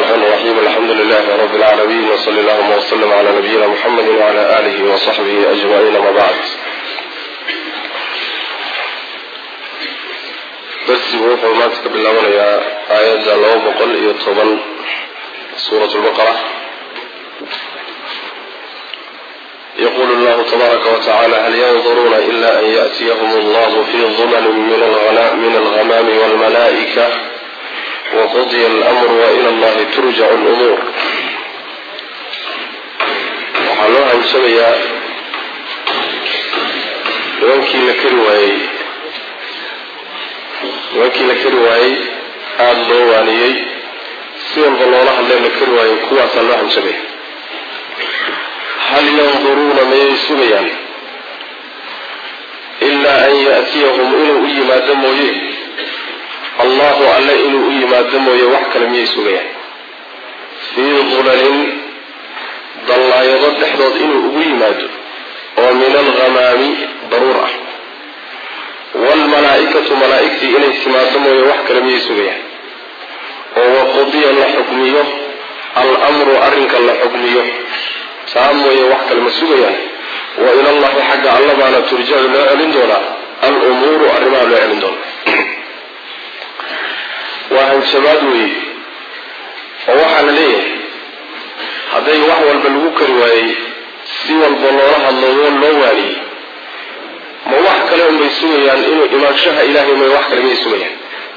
الرحمن الرحيم الحمد لله رب العالمين وصلى اللهم وسلم على نبينا محمد وعلى آله وصحبه أجمعين ما بعد darsigu wuxuu maanta ka bilaabanayaa aayadda laba boqol iyo toban suurat lbaqara yaqulu llahu tabaaraka watacaala hal yanduruuna ila an yaأtiyahum allahu fi dulali min alghamaami walmalaa'ika waqudya almru waila allahi turjacu lumuur waxaa loo hanjabayaa nimankii la kari waayey nimankii la kari waayey aada loo waaniyey si walba loola hadlee la kari waayey kuwaasaa loo hanjabaya hal yanduruuna mayay sugayaan ilaa an yaatiyahum inuu u yimaado mooye allahu alle inuu u yimaado mooye wax kale miyay sugayaan fii dulalin dallaayado dhexdood inuu ugu yimaado oo min alghamaami daruur ah waalmalaa-ikatu malaa-igtii inay timaado mooye wax kale miyay sugayaan oo waqudiya la xukmiyo al-amru arrinka la xukmiyo taa mooye wax kale ma sugayaan wa ilallahi xagga alla baana turjacu loo celin doonaa al-umuuru arrimaha loo celin doona waa hanjabaad weeye oo waxaa la leeyahay hadday wax walba lagu kari waayey si walba loola hadlo loo waaniyey ma wax kale unbay sugayaan inuu imaanshaha ilaahay may wax kale miyay sugayaan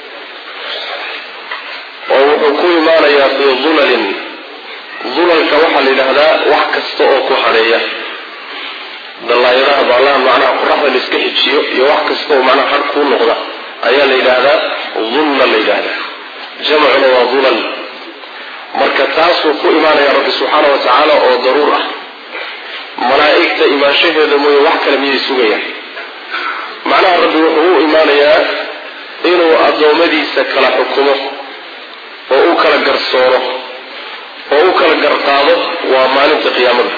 oo wuxuu ku imaanayaa fii dulalin dulalka waxaa la yidhaahdaa wax kasta oo ku hadheeya dallaayadaha baalaha macnaha qoraxda la iska xijiyo iyo wax kasta oo macnaha hadh kuu noqda ayaa la yidhaahdaa dulla la yidhaahdaa jamcuna waa dulal marka taasuu ku imaanaya rabbi subxaana wa tacaala oo daruur ah malaa'igta imaanshaheeda mooye wax kale miyay sugayaan macnaha rabbi wuxuu u imaanayaa inuu addoommadiisa kala xukumo oo u kala garsoono oo u kala garqaado waa maalinta qiyaamada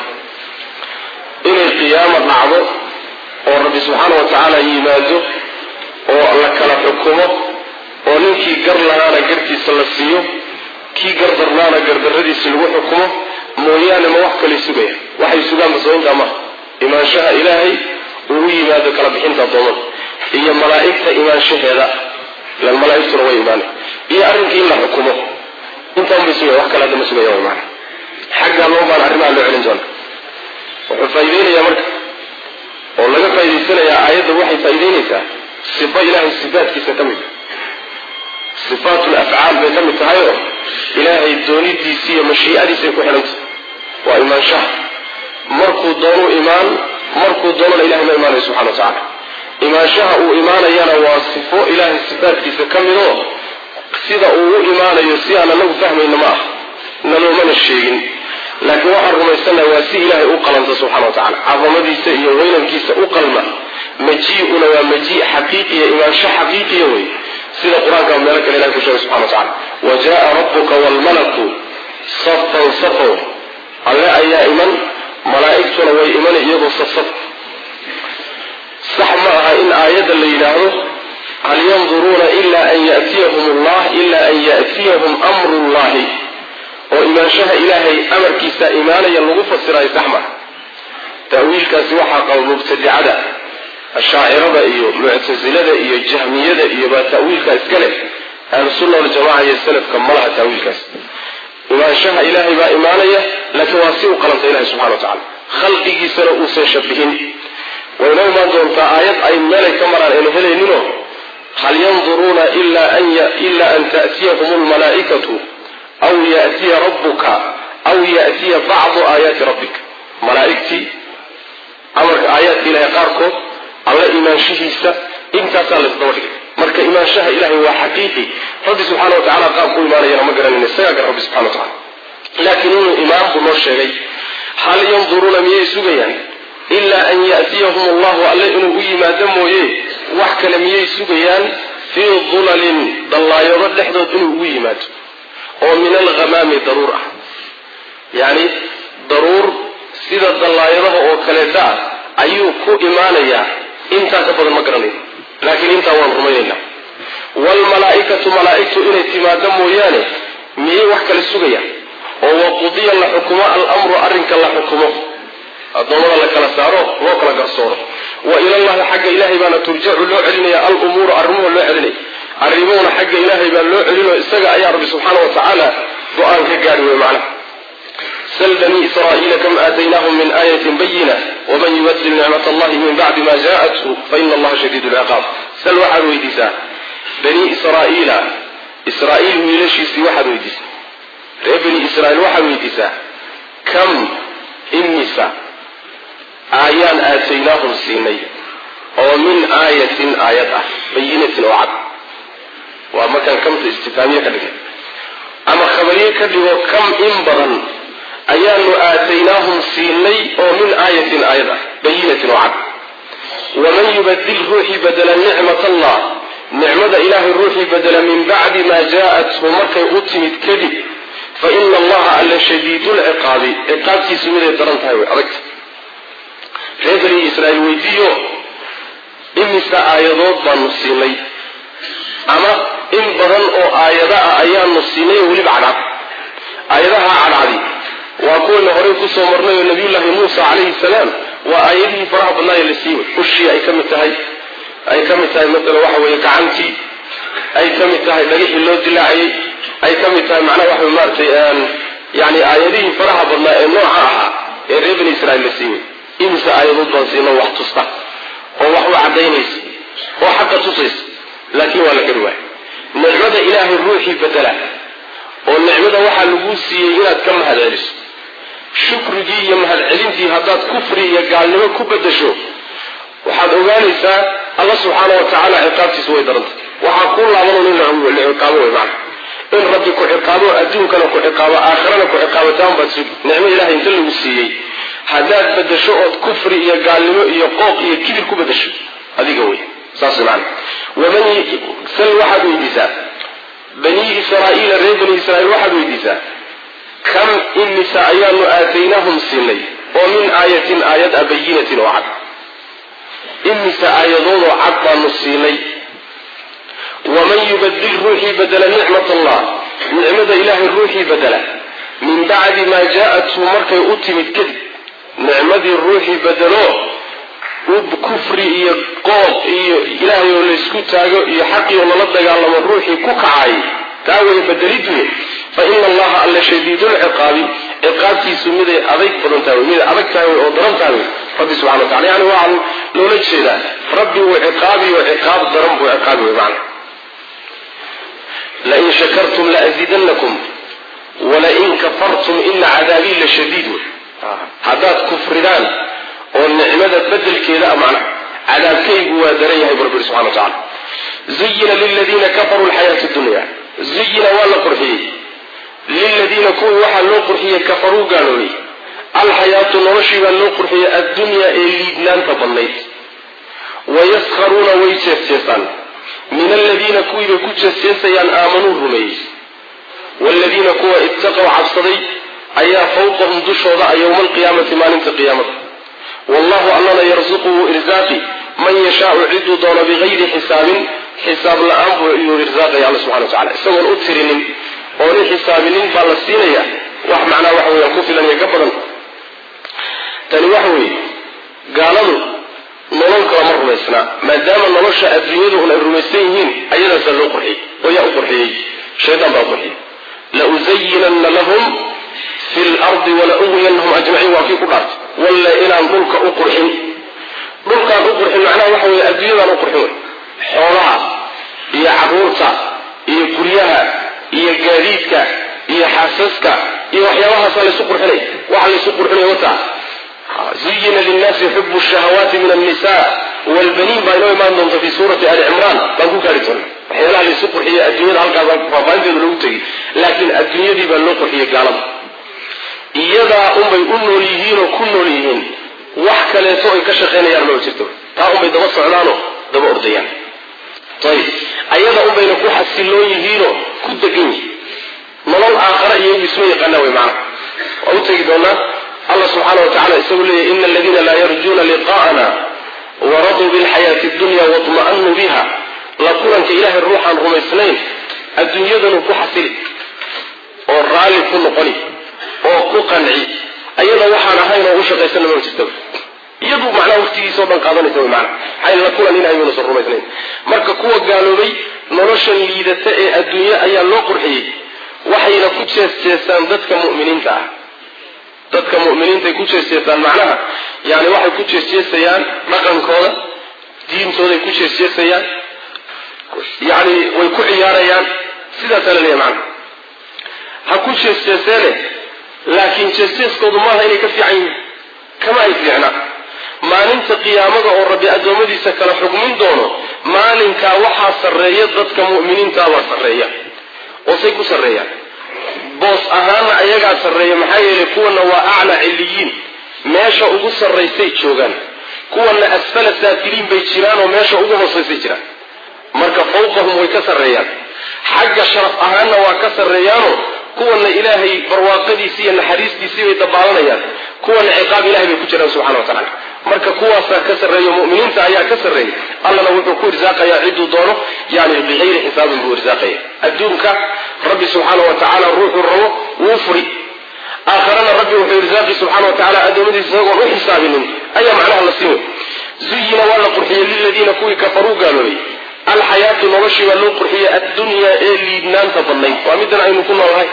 inay qiyaamo dhacdo oo rabbi subxaana wa tacaala yimaado oo la kala xukumo oo ninkii gar lahaana gartiisa la siiyo kii gardarnaana gardarradiisa lagu xukumo mooyaane ma wax kalay sugaya waxay sugaan basooyintaa maha imaanshaha ilaahay uu u yimaado kala bixinta addoommada iyo malaa'igta imaanshaheeda ilan malaaigtuna way imaanay iyo arrinkii in la xukumo intaan bay sugaya wax kale hadda ma sugaya maana xaggaa loo baan arrimaha loo celin doona wuxuu faa'iideynayaa marka oo laga faa'idaysanayaa aayadda waxay faa'iideynaysaa sifa ilaahay sifaatkiisa ka mid sifaatul afcaal bay ka mid tahay oo ilaahay doonidiisi iyo mashiicadiisay ku xidhantay waa imaanshaha markuu doonuu imaan markuu doonana ilahay ma imaanayo subxana wa tacaala imaanshaha uu imaanayana waa sifo ilaahay sifaatkiisa ka mid oo sida uu u imaanayo si aan anagu fahmayna ma ah naloomana sheegin laakiin waxaan rumaysannaha waa si ilaahay u qalanta subxana wa tacala cadamadiisa iyo weynankiisa u qalma maji-una waa maji xaqiiqiya imaansho xaqiiqiya wey sida qur-aanka meelo kale ilahay ku sheegay subxana wa tacala wa jaa rabbuka waalmalaku safan safow alle ayaa iman malaa'igtuna way iman iyagoo safsaf sax ma aha in aayadda la yidhaahdo hal yanduruuna ila an yatiyahum allah ila an ya'tiyahum amru llahi oo imaanshaha ilaahay amarkiisa imaanaya lagu fasirayo sax maha ta'wiilkaasi waxaa qaba mubtadicada ashaacirada iyo muctasilada iyo jahmiyada iyo baa ta'wiilka iska leh ahlusunna waljamaca iyo salafka malaha ta'wiilkaas imaanshaha ilaahay baa imaanaya laakiin waa si u qalanta ilahay subxana wa tacala khalqigiisana uusan shabihin wayna imaan doontaa aayad ay meelay ka maraan aynu helayninoo hal yanduruuna ila an ta'tiyahum almalaa'ikatu aw ya'tiya rabbuka aw ya'tiya bacdu aayaati rabbika malaa'igtii amarka aayaadka ilahay qaarkood alla imaanshihiisa intaasaa la isdaba dhigay marka imaanshaha ilahay waa xaqiiqi rabbi subxana wa tacala qaab ku imaanayana ma garanayna isagaa gar rabbi subxana wa tacala laakiin inuu imaan buu noo sheegay hal yanduruuna miyay sugayaan ilaa an ya'tiyahum allahu alle inuu u yimaado mooye wax kale miyay sugayaan fii dulalin dallaayado dhexdood inuu ugu yimaado oo min alghamaami daruur ah yacni daruur sida dallaayadaha oo kaleeta ah ayuu ku imaanayaa intaa ka badan ma garanayo laakiin intaa waan rumaynaynaa waalmalaa'ikatu malaa'igtu inay timaado mooyaane miyay wax kale sugaya oo waqudiya la xukumo alamru arrinka la xukumo addoommada la kala saaro loo kala garsooro wa ilallahi xagga ilaahay baana turjacu loo celinaya alumuuru arrimuhu loo celinaya arrimuhuna xagga ilaahay baa loo celinayo isaga ayaa rabbi subxaana wa tacaala go-aan ka gaari wey macnaha sl bni israa'iila kam aataynaahum min aayatin bayina waman yubadil nicmat allahi min bacdi ma jaءathu faina allaha shadiid lciqaab sal waxaad weydiisaa bani israa'iila israa'iil wiilashiisii waxaad weydiisaa reer bani israiil waxaad weydiisaa kam imisa aayaan aataynaahum siinay oo min aayatin aayad ah bayinatin oo cad waa markaan kamta istifaamiye ka dhigay ama khabariye ka dhigo kam in badan ayaanu aataynaahum siinay oo min aayatin aayad ah bayinatin oo cad waman yubadil ruuxii badela nicmat allah nicmada ilaahay ruuxii badela min bacdi maa jaa-athu markay u timid kadib fa ina allaha alla shadiidulciqaabi ciqaabtiisu miday daran tahay way adagta reer bani israiil weydiiyo imise aayadood baanu siinay ama in badan oo aayada ah ayaanu siinay oo weliba cadcad aayadaha cadcadi waa kuwayna horey kusoo marnay oo nabiyullaahi muusa calayhi salaam waa aayadihii faraha badnaaye la siiway ushii ay ka mid tahay ay ka mid tahay masalan waxa weeye gacantii ay ka mid tahay dhagixii loo dilaacayay ay ka mid tahay macnaha waxa maaratay yani aayadihii faraha badnaa ee nooca ahaa ee reer bani israiil la siiway imise aayadood baan siino wax tusta oo wax u cadaynaysa oo xaqa tusaysa laakiin waa la gari waaya nicmada ilaahay ruuxii bedela oo nicmada waxaa laguu siiyey inaad ka mahad celiso shukrigii iyo mahadcelintii haddaad kufri iyo gaalnimo ku bedasho waxaad ogaanaysaa alla subxaana wa tacaala ciqaabtiisa way darantay waxaa kuu laaban in la ciqaabo way macna in rabbi ku ciqaabo adduunkana ku ciqaabo aakhirana ku ciqaabataan baad sugi nicmo ilahay inta lagu siiyey haddaad bedasho ood kufri iyo gaalnimo iyo qooq iyo kibir ku bedasho adiga wey saas macna waman sal waxaad weydiisaa bani israa'iila reer bani israiil waxaad weydiisaa kam imisa ayaanu aataynaahum siinay oo min aayatin aayad a bayinatin oo cad imisa aayadoodoo cad baanu siinay waman yubadil ruuxii badela nicmat allah nicmada ilaahay ruuxii badela min bacdi maa jaa-athu markay u timid kadib nicmadii ruuxii bedelo kufri iyo qooq iyo ilaahay oo laysku taago iyo xaqii oo lala dagaalamo ruuxii ku kacay taa way bedeliduye fa ina allaha alla shadiidulciqaabi ciqaabtiisu miday adayg badan tahay miday adag tahay oo daran tahay rabbi subxana wa tacala yani waa loola jeedaa rabbi wuu ciqaabi oo ciqaab daran buu ciqaabi wey macna lain shakartum laaziidannakum walain kafartum ina cadaabii la shadiid wey haddaad kufridaan oo nicmada bedelkeeda a macnaha cadaabkaygu waa daran yahay bu rabbi subxana wa tacala zuyina liladiina kafaruu lxayaatu dunya zuyina waa la qurxiyey liladiina kuwii waxaa loo qurxiyey kafaruu gaaloobay alxayaatu noloshii baa loo qurxiyey addunyaa ee liidnaanta badnayd wayaskharuuna way jeesjeesaan min aladiina kuwiibay ku jeesjeesayaan aamanuu rumeeyey waaladiina kuwa ittaqow cabsaday ayaa fawqahum dushooda a yowma alqiyaamati maalinta qiyaamada wallahu allana yarsuqu wuu irsaaqi man yashaau ciduu doono bigayri xisaabin xisaab la-aan buu iyuu irsaaqaya alla subxana wa tacala isagoon u tirinin ooni xisaabinin baa la siinaya wax macnaa waxa weeyaan ku filan iyo ka badan tani waxa weeye gaaladu nolol kala ma rumaysnaa maadaama nolosha adduunyadu un ay rumaysan yihiin ayadaasaa loo qurxiyey oo yaa u qurxiyey shaydaan baa u qurxiyey lausayinanna lahum fi lardi wala uwiyanahum ajmaciin waa kii ku dhaartay walla inaan dhulka u qurxin dhulkaan u qurxin macnaha waxa weeye adduunyadaan u qurxin wey xoolaha iyo caruurta iyo guryaha iyo gaadiidka iyo xaasaska iyo waxyaabahaasa laysu qurxinay waxa laysu qurxinay wataa zuyina linnaasi xubu shahawaati min annisa wlbaniin baa inoo imaan doonta fi suurati ali cimraan baan ku gaari doona waxyaalaha laysu qurxiye adduunyada halkaasaan faafaahinteedu lagu tegay laakiin adduunyadii baa loo qurxiyey gaalada iyadaa unbay u nool yihiinoo ku nool yihiin wax kaleeto ay ka shaqaynayaan maba jirto taa unbay daba socdaanoo daba ordayaan ayib ayada unbayna ku xasiloon yihiinoo ku degan yihin nolol aakhara iyagu isma yaqaanaa wey macana waa u tegi doonaa allah subxaana wa tacala isagu leeyahy ina aladiina laa yarjuuna liqaa'ana waraduu bilxayaati dunya waطma'anuu biha la kulanka ilaahay ruuxaan rumaysnayn adduunyadanu ku xasili oo raalli ku noqoni oo ku qanci ayada waxaan ahayn oo u shaqaysana ma jirta iyadu macnaha waqtigiisao dhan qaadanaysa wy maana maxay la kulan in ayuunasan rumaysnayn marka kuwa gaaloobay noloshan liidata ee adduunye ayaa loo qurxiyey waxayna ku jeesjeestaan dadka mu'miniinta ah dadka mu'miniintaay ku jeesjeestaan macnaha yani waxay ku jeesjeesayaan dhaqankooda diintooday ku jeesjeesayaan yani way ku ciyaarayaan sidaasaa la leeyahy macnaha ha ku jeesjeeseene laakiin jeesjeeskoodu maaha inay ka fiican yihiin kama ay fiicna maalinta qiyaamada oo rabbi addoommadiisa kala xugmin doono maalinkaa waxaa sarreeya dadka mu'miniintaabaa sarreeya oo say ku sarreeyaan boos ahaana ayagaa sarreeya maxaa yeelay kuwana waa aclaa ciliyiin meesha ugu sarraysay joogaan kuwana asfala saafiliin bay jiraan oo meesha ugu hoosaysay jiraan marka fawqahum way ka sarreeyaan xagga sharaf ahaanna waa ka sarreeyaanoo kuwana ilaahay barwaaqadiisi iyo naxariistiisii bay dabaalanayaan kuwana ciqaab ilahay bay ku jiraan subxana wa tacala marka kuwaasaa ka sarreeya mu'miniinta ayaa ka sarreeya allana wuxuu ku irsaaqayaa cidduu doono yani bikayri xisaabin buu irsaaqaya adduunka rabbi subxaana wa tacaala ruuxuu rabo wuu furi aakharana rabbi wuxuu irsaaqi subxana wa tacala addoommadiisa isagoon u xisaabinin ayaa macnaha la siin zuyina waa la qurxiyey liladiina kuwii kafaruu gaaloobay alxayaatu noloshii baa loo qurxiyey addunyaa ee liidnaanta badnayd waa middan aynu ku noolnahay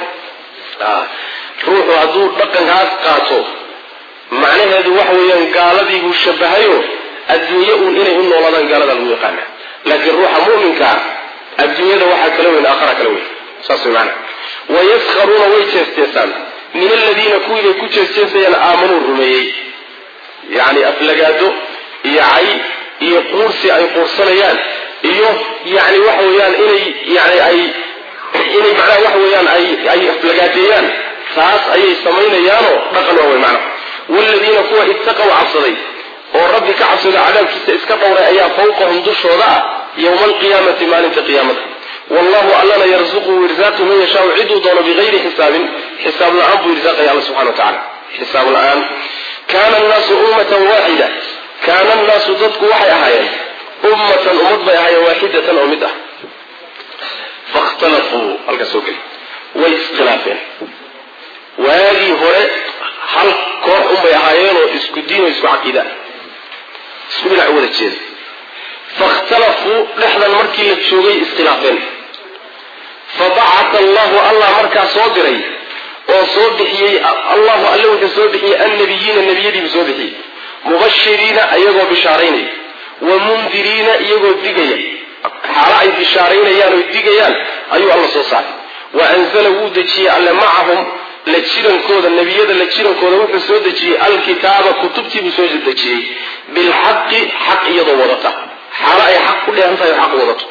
ruuxu hadduu dhaqankaas qaato macnaheedu waxa weeyaan gaaladiibuu shabahayo adduunye uun inay u noolaadaan gaalada lagu yaqaana laakiin ruuxa mu'minkaa adduunyada waxaa kala weyn aakhara kala weyn saas way maana wayaskharuuna way jeesteesaan min aladiina kuwiibay ku jeesteesayaan aamanuu rumeeyey yacni aflagaado iyo cay iyo quursi ay quursanayaan iyo yani waxa weeyaan inay yani ay inay macnaha waxa weeyaan ay ay aflagaadeeyaan taas ayay samaynayaanoo dhaqan waa wey macnaha waaladiina kuwa ittaqow cabsaday oo rabbi ka cabsada cadaabkiisa iska dhowray ayaa fawqahum dushooda ah yowma alqiyaamati maalinta qiyaamada wallahu allana yarzuqu irsaaqi man yashaau ciduu doono bigayri xisaabin xisaab la-aan buu irsaaqaya alla subxana wa tacala xisaab la-aan kaana annaasu ummatan waaxida kaana annaasu dadku waxay ahaayeen ummatan ummad bay ahaayeen waaxidatan oo mid ah fakhtalafuu halkaa soo geli way iskhilaafeen waagii hore hal koox unbay ahaayeenoo isku diin oo isku caqiida isku dhinac u wada jeeda fakhtalafuu dhexdan markii la joogay iskhilaafeen fabacata allahu allah markaa soo diray oo soo bixiyey allahu alle wuxuu soo bixiyey annabiyiina nebiyadiibu soo bixiyey mubashiriina iyagoo bishaaraynaya wa mundiriina iyagoo digaya xaalo ay bishaaraynayaan oy digayaan ayuu alla soo saaray wa anzala wuu dejiyey alle macahum la jirankooda nebiyada la jirankooda wuxuu soo dejiyey alkitaaba kutubtii buu soo dejiyey bilxaqi xaq iyadoo wadata xaalo ay xaq ku dheehan tahay oo xaq wadato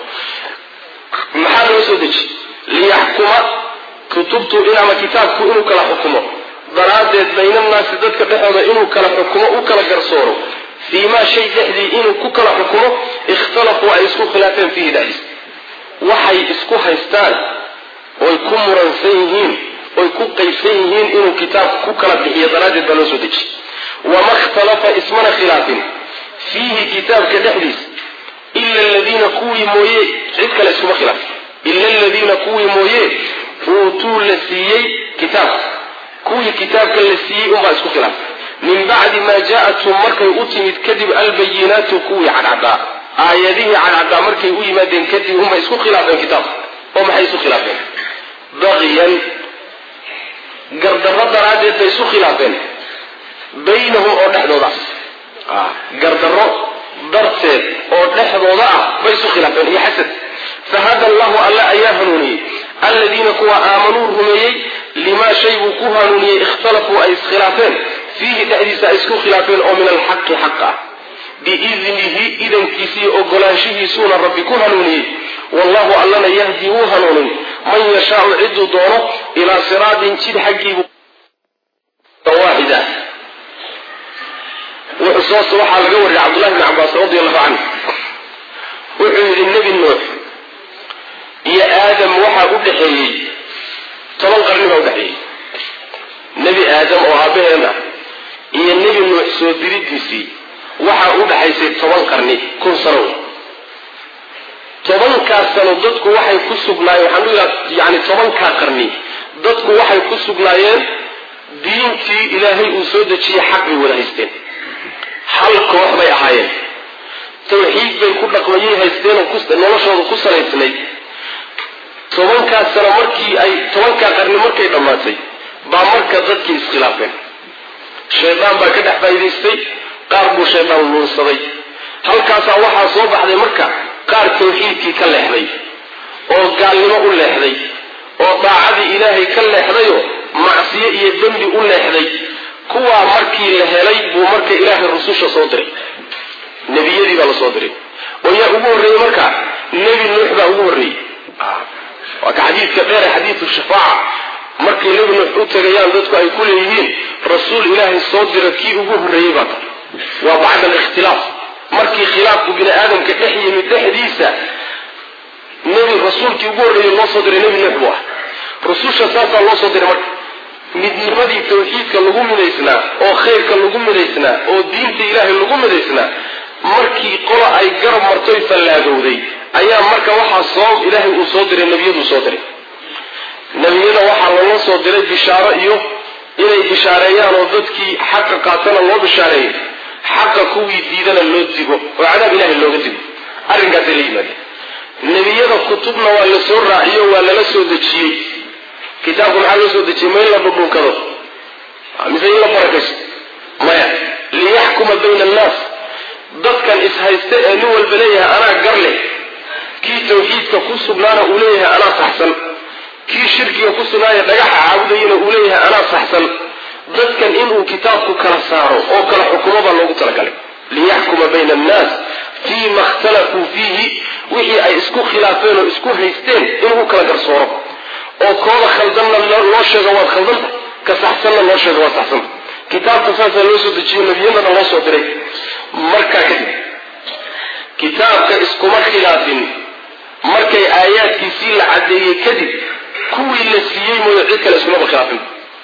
maxaa loo soo dejiyey liyaxkuma kutubtu ama kitaabku inuu kala xukumo daraaddeed baynannaasi dadka dhexooda inuu kala xukumo u kala garsooro fii maa shay dhexdii inuu ku kala xukumo ikhtalafuu ay isku khilaafeen fiihi dhexdiis waxay isku haystaan oy ku muransan yihiin oy ku qaybsan yihiin inuu kitaabku ku kala bixiyo daraaddeed baa loo soo dejiyey wama ikhtalafa ismana khilaafin fiihi kitaabka dhexdiis ila aladiina kuwii mooye cid kale iskuma khilaafin ila aladiina kuwii mooye uutuu la siiyey kitaabka kuwii kitaabka la siiyey unbaa isku khilaafay min bacdi maa jaa-athum markay u timid kadib albayinaatu kuwii cadcaddaa aayadihii cadcaddaa markay u yimaadeen kadib unbay isku khilaafeen kitaabka oo maxay isu khilaafeen baqiyan gardarro daraaddeed bay isu khilaafeen baynahum oo dhexdooda ah gardarro darteed oo dhexdooda ah bay isu khilaafeen iyo xasad fahada allahu alla ayaa hanuuniyey aladiina kuwa aamanuu rumeeyey limaa shay buu ku hanuuniyey ikhtalafuu ay iskhilaafeen fiihi dhexdiisa ay isku khilaafeen oo min alxaqi xaq ah biidnihi idankiisii ogolaanshihiisuuna rabbi ku hanuuniyey wallahu allana yahdi wuu hanuunin man yashaau ciduu doono ilaa siraatin jid xaggiibu waaxida wuxuu waxaa laga wariyay cabdullahi bni cabaas radi allahu canhu wuxuu yidhi nebi nuux iyo aadam waxaa u dhexeeyey toban qarni baa udhexeeyey nebi aadam oo aabaheen ah iyo nebi nuux soo diridiisii waxaa u dhexaysay toban qarni kun sano wey tobankaas sano dadku waxay ku sugnaayeen waxaan u yidhaha yani tobankaa qarni dadku waxay ku sugnaayeen diintii ilaahay uu soo dejiyey xaq bay wada haysteen hal koox bay ahaayeen tawxiid bay ku dhaqmayay haysteenoo noloshooda ku salaysnayd tobankaa sano markii ay tobankaa qarni markay dhammaatay baa marka dadkii iskhilaafeen shaydaan baa ka dhex faa'idaystay qaar buu shaydaan luunsaday halkaasaa waxaa soo baxday marka qaar tawxiidkii ka leexday oo gaalnimo u leexday oo daacadii ilaahay ka leexdayoo macsiyo iyo dembi u leexday kuwaa markii la helay buu marka ilaahay rususha soo diray nebiyadii baa la soo diray oo yaa ugu horreeyey marka nebi nuux baa ugu horreeyey waa ka xadiidka dheere xadiidu shafaaca markay nebi nuux u tegayaan dadku ay ku leeyihiin rasuul ilaahay soo dira kii ugu horreeyey baa tahay waa bacda alikhtilaaf markii khilaafku bini aadamka dhex yimid dhexdiisa nebi rasuulkii ugu horreeyey loo soo diray nebi nuux buu ah rususha saasaa loo soo diray marka midnimadii tawxiidka lagu midaysnaa oo khayrka lagu midaysnaa oo diinta ilaahay lagu midaysnaa markii qola ay garab martoy fallaagowday ayaa marka waxaa soo ilaahay uu soo diray nebiyaduu soo diray nebiyada waxaa loola soo diray bishaaro iyo inay bishaareeyaan oo dadkii xaqa qaatana loo bishaareeyo xaqa kuwii diidana loo digo oo cadaab ilahay looga digo arrinkaasay la yimaadeen nebiyada kutubna waa la soo raaciyo waa lala soo dejiyey kitaabku maxaa loo soo dejiyey ma in la dhudhunkado mise in la barakaysto maya liyaxkuma bayna annaas dadkan ishaysta ee nin walba leeyahay anaa gar leh kii tawxiidka ku sugnaana uu leeyahay anaa saxsan kii shirkiga ku sugnaaya dhagaxa caabudayana uu leeyahay anaa saxsan dadkan inuu kitaabku kala saaro oo kala xukumo baa loogu talagalay liyaxkuma bayna annaas fii ma ikhtalafuu fiihi wixii ay isku khilaafeen oo isku haysteen inuu kala garsooro oo kooda khaldanna loo sheego waad khaldanta ka saxsanna loo sheego waad saxsanta kitaabka saasaa loo soo dejiyo nebiyadana loo soo diray markaa kadib kitaabka iskuma khilaafin markay aayaadkiisii la caddeeyey kadib kuwii la siiyey mooyo cid kale iskumaba khilaafin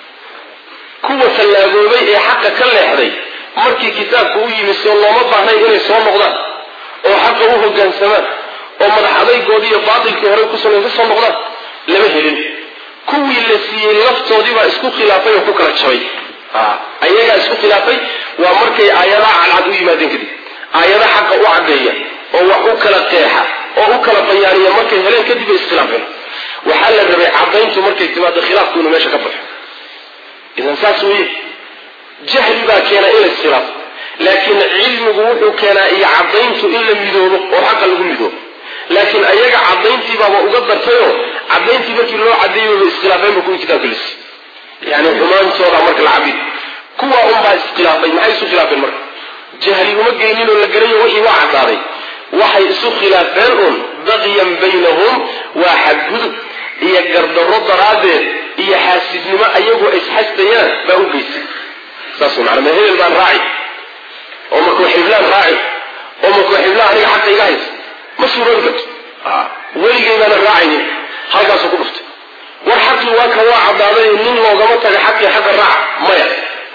kuwa fallaagoobay ee xaqa ka leexday markii kitaabku u yimi soo looma baahnayn inay soo noqdaan oo xaqa u hogaansamaan oo madax adaygoodii iyo baatilkii horey ku samaysa soo noqdaan lama helin kuwii la siiyey laftoodiibaa isku khilaafay oo ku kala jabay ayagaa isku khilaafay waa markay aayadaha cadcad u yimaadeen kadib aayada xaqa u caddeeya oo wax u kala qeexa oo u kala bayaaniya markay heleen kadib bay iskhilaafeen waxaa la rabay caddayntu markay timaado khilaafku inuu meesha ka baxo idan saas weye jahli baa keena in la iskhilaafo laakiin cilmigu wuxuu keenaa iyo caddayntu in la midoobo oo xaqa lagu midoobo laakiin ayaga caddayntiibaaba uga dartayoo caddayntii markii loo caddeeyay bay iskhilaafeenba kuwii kitaabka lisi yani xumaantooda marka la cabid kuwa unbaa iskhilaafay maxay isu khilaafeen marka jahli uma geynin oo la garayo wixii waa caddaaday waxay isu khilaafeen un baqyan baynahum waa xadgudub iyo gardarro daraaddeed iyo xaasidnimo ayagoo isxastayaan baa u geysay saas mana ma hebel baan raaci oo markuu xiblaan raaci oo markuu xiblaan aniga xaqa iga haysa ma suuroobi karto weligay baana raacaynin halkaasuu ku dhuftay war xaqii waa ka waa caddaaday nin loogama taga xaqii xaqa raac maya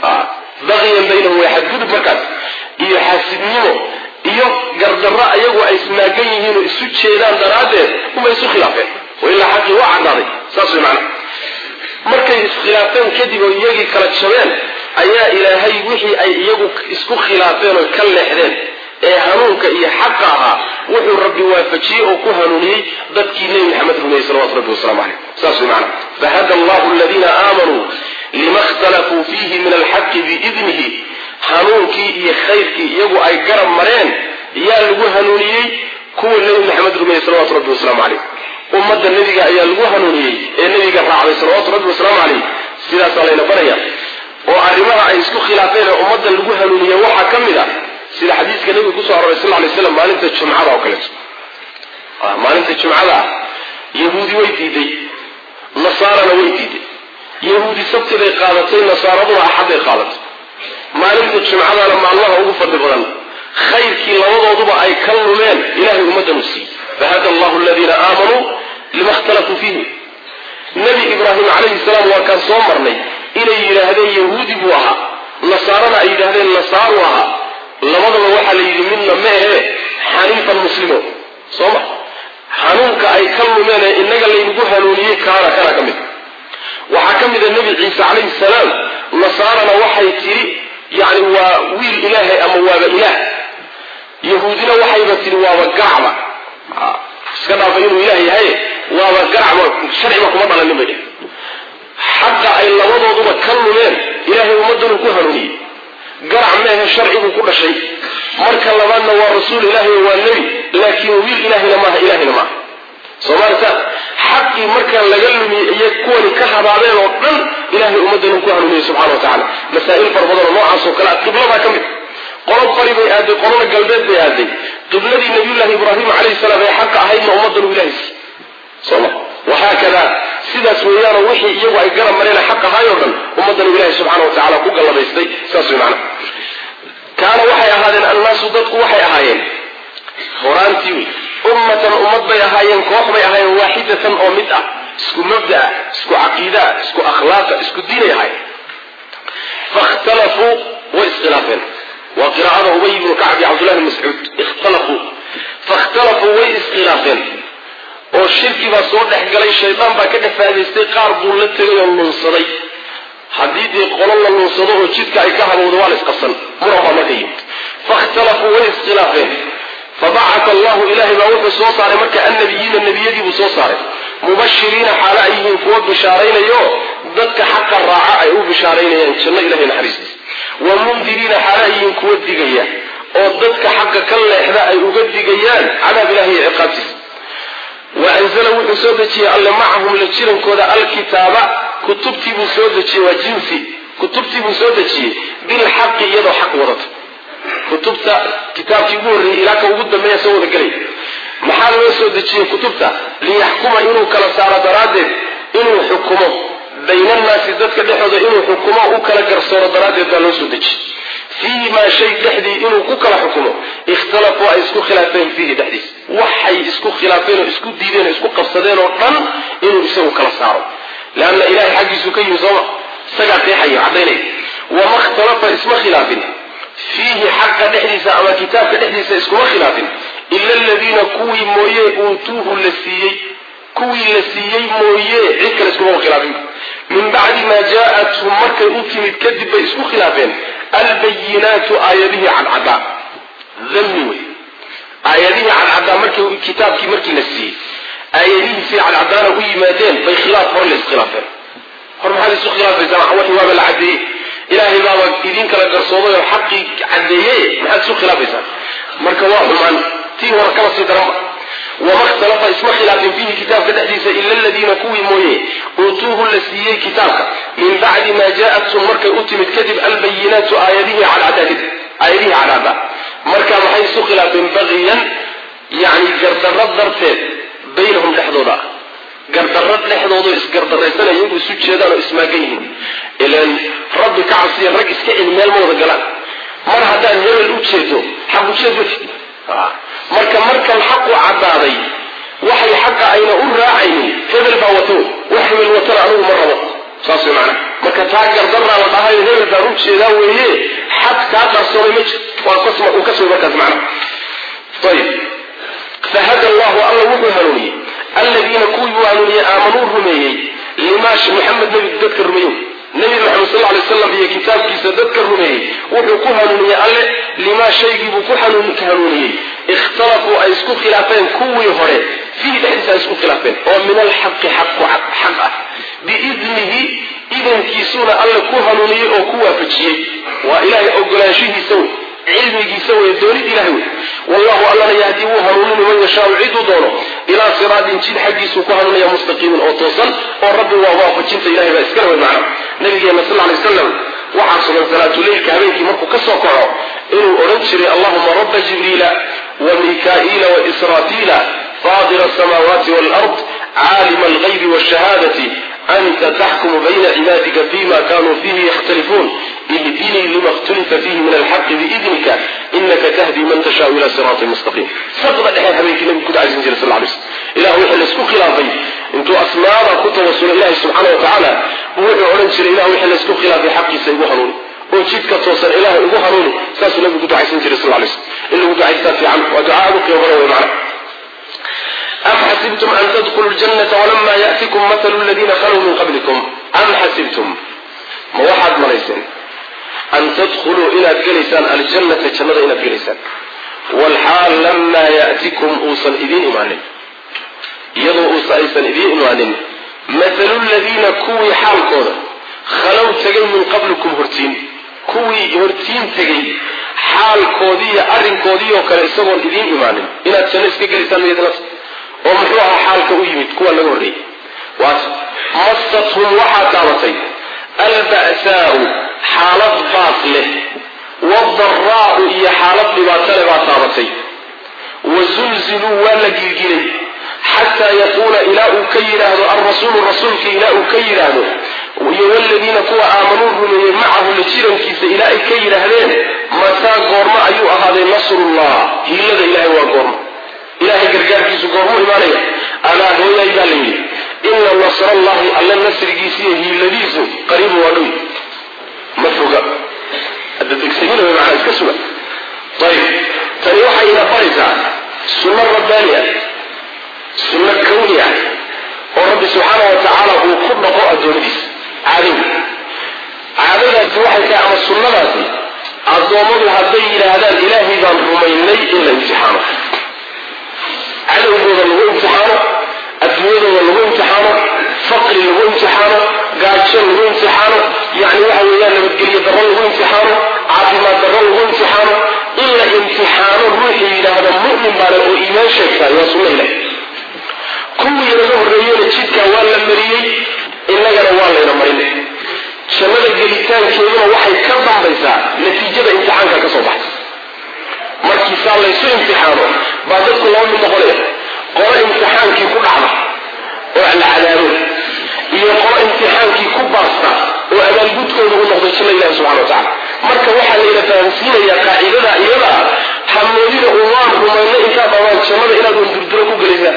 baqyan baynahum waa xadgudub markaas iyo xaasidnimo iyo gardarro ayagu ay ismaagan yihiin oo isu jeedaan daraaddeed uma isu khilaafeen ilaa xaqii waa caddaaday saas way macana markay iskhilaafeen kadib oo iyagii kala jabeen ayaa ilaahay wixii ay iyagu isku khilaafeen oo ka leexdeen ee hanuunka iyo xaqa ahaa wuxuu rabbi waafajiyey oo ku hanuuniyey dadkii nebi maxamed rumeeyey salawatu rabbi wasalaamu caleyh saas way macana fahada allahu aladiina aamanuu lima ikhtalafuu fiihi min alxaqi biidnihi hanuunkii iyo khayrkii iyagu ay garab mareen yaa lagu hanuuniyey kuwa nebi maxamed rumeeyey salawatu rabbi wasalaamu caleyh ummadda nebiga ayaa lagu hanuuniyey ee nebiga raacday salawaatu rabbi wasalaamu caleyh sidaasaa layna baraya oo arrimaha ay isku khilaafeen ee ummadda lagu hanuuniye waxaa ka mid a sida xadiiska nebiga kusoo aroray sal lay slam maalinta jumcada oo kaleeto maalinta jumcada ah yahuudi way diiday nasaarana way diiday yahuudi sabtiday qaadatay nasaaraduna axadday qaadatay maalinta jumcadana maalmaha ugu fadli badan khayrkii labadooduba ay ka lumeen ilahay ummaddan u siiyey fahada allahu aladiina aamanuu lima ikhtalafuu fiihi nebi ibraahim calayhi salaam waa kaan soo marnay inay yidhaahdeen yahuudi buu ahaa nasaarana ay yidhaahdeen nasaaru ahaa labadaba waxaa la yidhi midna ma ahe xaniifan muslimo soo ma hanuunka ay ka lumeen ee innaga laynagu hanuuniyey kaana kana ka mid waxaa ka mid a nebi ciise calayhi salaam nasaarana waxay tidhi yani waa wiil ilaahay ama waaba ilaah yahuudina waxayba tidhi waaba gacba iska dhaafa inuu ilaah yahay waaba gacba sharciba kuma dhalanin bay dheh xaqa ay labadooduba ka lumeen ilaahay ummaddanuu ku hanuuniyey garac meehe sharcibuu ku dhashay marka labaadna waa rasuul ilaahay waa nebi laakiin wiil ilaahayna maaha ilaahayna maaha soomaalita xaqii markaa laga lumiyey iyo kuwani ka habaabeen oo dhan ilahay ummaddanuu ku hanuuniyey subxana wa tacala masaa'il fara badan oo noocaas oo kale a qibladaa ka mid qolo bari bay aaday qolona galbeed bay aaday qibladii nabiyullaahi ibraahim calayhi salaam ee xaqa ahaydna ummaddan uu ilahay siiyey soma wahaakada sidaas weeyaanoo wixii iyagu ay garab mareen xaq ahaay oo dhan ummaddan uu ilahay subxana wa tacala ku galladaystay saas way macana kaana waxay ahaadeen annaasu dadku waxay ahaayeen horaantii wey ummatan ummad bay ahaayeen koox bay ahaayeen waaxidatan oo mid ah isku mabdaa isku caqiidaa isku akhlaaqa isku diinay ahaayeen fakhtalafuu way iskhilaafeen waa qiraa'ada ubay ibnu kacb iyo cabdullahi bn mascuud ikhtalafuu fakhtalafuu way iskhilaafeen oo shirki baa soo dhex galay shaydaan baa ka dhafaadaystay qaar buu la tegay oo lunsaday haddii dee qolo la lunsado oo jidka ay ka habowdo waa la isqabsan muran baa marka yimid fakhtalafuu way iskhilaafeen fabacata allahu ilahay baa wuxuu soo saaray marka annabiyiina nebiyadiibuu soo saaray mubashiriina xaalo ay yihiin kuwa bishaaraynayo dadka xaqa raaca ay u bishaaraynayaan janno ilahay naxariistiisa wa mundiriina xaalo ay yihiin kuwa digaya oo dadka xaqa ka leexda ay uga digayaan cadaab ilahi iyo ciqaabtiisa wa anzala wuxuu soo dejiyey alle macahum la jirankooda alkitaaba kutubtii buu soo dejiyey waa jinsi kutubtii buu soo dejiyey bilxaqi iyadoo xaq wadata kutubta kitaabkii ugu horreeyey ilaa ka ugu dambeeya soo wada gelay maxaa loo soo dejiyey kutubta liyaxkuma inuu kala saaro daraaddeed inuu xukumo baynannaasi dadka dhexooda inuu xukumo u kala garsooro daraaddeed baa loo soo dejiyey fiihi maa shay dhexdii inuu ku kala xukumo ikhtalafuu ay isku khilaafeen fiihi dhexdiis waxay isku khilaafeen oo isku diideen oo isku qabsadeen oo dhan inuu isagu kala saaro leanna ilahay xaggiisuu ka yimi sooma isagaa qeexayo caddaynaya wama ikhtalafa isma khilaafin fiihi xaqa dhexdiisa ama kitaabka dhexdiisa iskuma khilaafin ila aladiina kuwii mooye uutuuhu la siiyey kuwii la siiyey mooye cid kale iskuma khilaafin min bacdi maa jaa-athum markay u timid kadib bay isku khilaafeen albayinaatu aayadihii cadcadaa dami wey aayadihii cadcadaa markii kitaabkii markii la siiyey aayadihiisii cadcadaana u yimaadeen bay khilaaf hor la iskhilaafeen hor maxaad isu khilaafaysaa waxi waaba la cadeeyey ilaahay baaba idin kala garsooday oo xaqii cadeeye maxaad isu khilaafaysaa marka waa xumaan tii hore kaba sii daranba wama ikhtalafa isma khilaafin fiihi kitaabka dhexdiisa ila aladiina kuwii mooye uutuuhu la siiyey kitaabka min bacdi maa jaa-athum markay u timid kadib albayinaatu aayadihii cadcadaa kadib aayadihii cadcada marka maxay isu khilaafeen baqiyan yani gardarro darteed baynahum dhexdooda ah gardarro dhexdoodo isgardaraysanaya iyagu isu jeedaan oo ismaagan yihiin ilan rabbi ka cabsiya rag iska celi meel ma wada galaan mar haddaad hebel u jeedo xaq ujeed ma marka markan xaqu caddaaday waxay xaqa ayna u raacaynin hebel baa wato wax hebel watana anigu ma rabo saas way macana marka taa gardaraa la dhahayo hebel baan u jeedaa weeye xaq kaa qarsoonay ma jir waa uu ka soo markaas macna ayib fahada allahu alla wuxuu hanuuniyey aladiina kuwii uu hanuuniyey aamanuu rumeeyey limaa muxamed nebi dadka rumeeyo nebi maxamed sal alay slam iyo kitaabkiisa dadka rumeeyey wuxuu ku hanuuniyey alle limaa shaygiibuu ku hanuuniyey ikhtalafuu ay isku khilaafeen kuwii hore fiihi dhexdiisa ay isku khilaafeen oo min alxaqi xaq ah biidnihi idankiisuuna alle ku hanuuniyey oo ku waafajiyey waa ilaahay ogolaanshihiisa wey cilmigiisa wey doonid ilahay wey wallahu allana yahdii wuu hanuunini man yashaau ciduu doono ilaa siraatin jid xaggiisuu ku hanuunaya mustaqiimin oo toosan oo rabbi waa waafajinta ilahay baa iskala wey macna nabigeena sal lay waslam waxaa sugan salaatuleylka habeenkii markuu ka soo kaco inuu odhan jiray allahuma rabba jibriila wa mikaa'iila wa israafiila faadira asamaawaati waalard caalima algaybi waashahaadati anta taxkumu bayna cibaadika fima kanuu fiihi yakhtalifuun ihdinii lima اkhtulifa fiihi min alxaqi biidnika inaka tahdi man tashaau ila siraatin mustaqiim saqda dhexe habeenkii nabigu ku dacaysan jiray sal lay slm ilah wixii laisku khilaafay intuu asmaada ku tawasulo ilahi subxaana wa tacaala wuxuu odhan jiray ilah wixii laisku khilaafay xaqiisa igu hanuuni oo jidka toosan ilaah igu hanuuni saasuu nabigu ku ducaysan jiray sal lay slm in lagu ducaystaa fiican waa ducaa aad u qiimo badan wey macna am xasibtum an tadkhuluu ljannata walama ya'tikum mathalu aladiina khaluu min qablikum am xasibtum ma waxaad malayseen an tadkhuluu inaad gelaysaan aljannata jannada inaad gelaysaan walxaal lamaa ya'tikum uusan idiin imaanin iyadoo uusa aysan idiin imaanin mathalu ladiina kuwii xaalkooda khalow tegay min qablikum hortiin kuwii hortiin tegay xaalkoodiiyo arrinkoodii oo kale isagoon idiin imaanin inaad janno iska gelaysaan miyadnat oo muxuu ahaa xaalka u yimid kuwa laga horreeyey waas massathum waxaa taabatay alba'saa'u xaalad baas leh wadaraa'u iyo xaalad dhibaato leh baa taabatay wazulziluu waa la gilgilay xataa yaquula ilaa uu ka yidhaahdo alrasuulu rasuulka ilaa uu ka yidhaahdo iyo waladiina kuwa aamanuu rumeeyey macahu la jirankiisa ilaa ay ka yidhaahdeen mataa goormo ayuu ahaaday nasrullah hiilada ilahay waa goormo ilahay gargaarkiisu goormuu imaanaya alaa hooyay baa la yidhi ina nasrallahi alla nasrigiisa iyo hiiladiisu qariibu waa dhow ma foga hadda degsamina way macnaa iska suga ayib tani waxay ina baraysaa sunno rabbaani ah sunno kawni ah oo rabbi subxaana wa tacaala uu ku dhaqo addoommadiisa caadowga caadadaasi waxay tahay ama sunnadaasi addoommadu hadday yidhaahdaan ilaahay baan rumaynay in la imtixaano cadowgooda lagu imtixaano adduunyadooda lagu imtixaano faqri lagu imtixaano gaajo lagu imtixaano yani waxa weeyaan nabadgelyo darro lagu imtixaano caafimaad darro lagu imtixaano in la imtixaano ruuxii yidhaahda mu'min baale oo iimaan sheegtaay waa sunna ilahi kuwii laga horreeyena jidkaa waa la mariyey innagana waa layna marin jannada gelitaankeeduna waxay ka dambaysaa natiijada imtixaanka ka soo baxay markiisaa laysu imtixaano baa dadku laba mid noqonaya qolo imtixaankii ku dhacda oo la cadaabo iyo qolo imtixaankii ku baasta oo abaalgudkooda u noqday janna ilahi subxana wa tacala marka waxaa layna fahamsiinayaa qaacidada iyada hamoodida un waan rumayna intaa dhabaan jannada inaad un durduro ku gelaysaan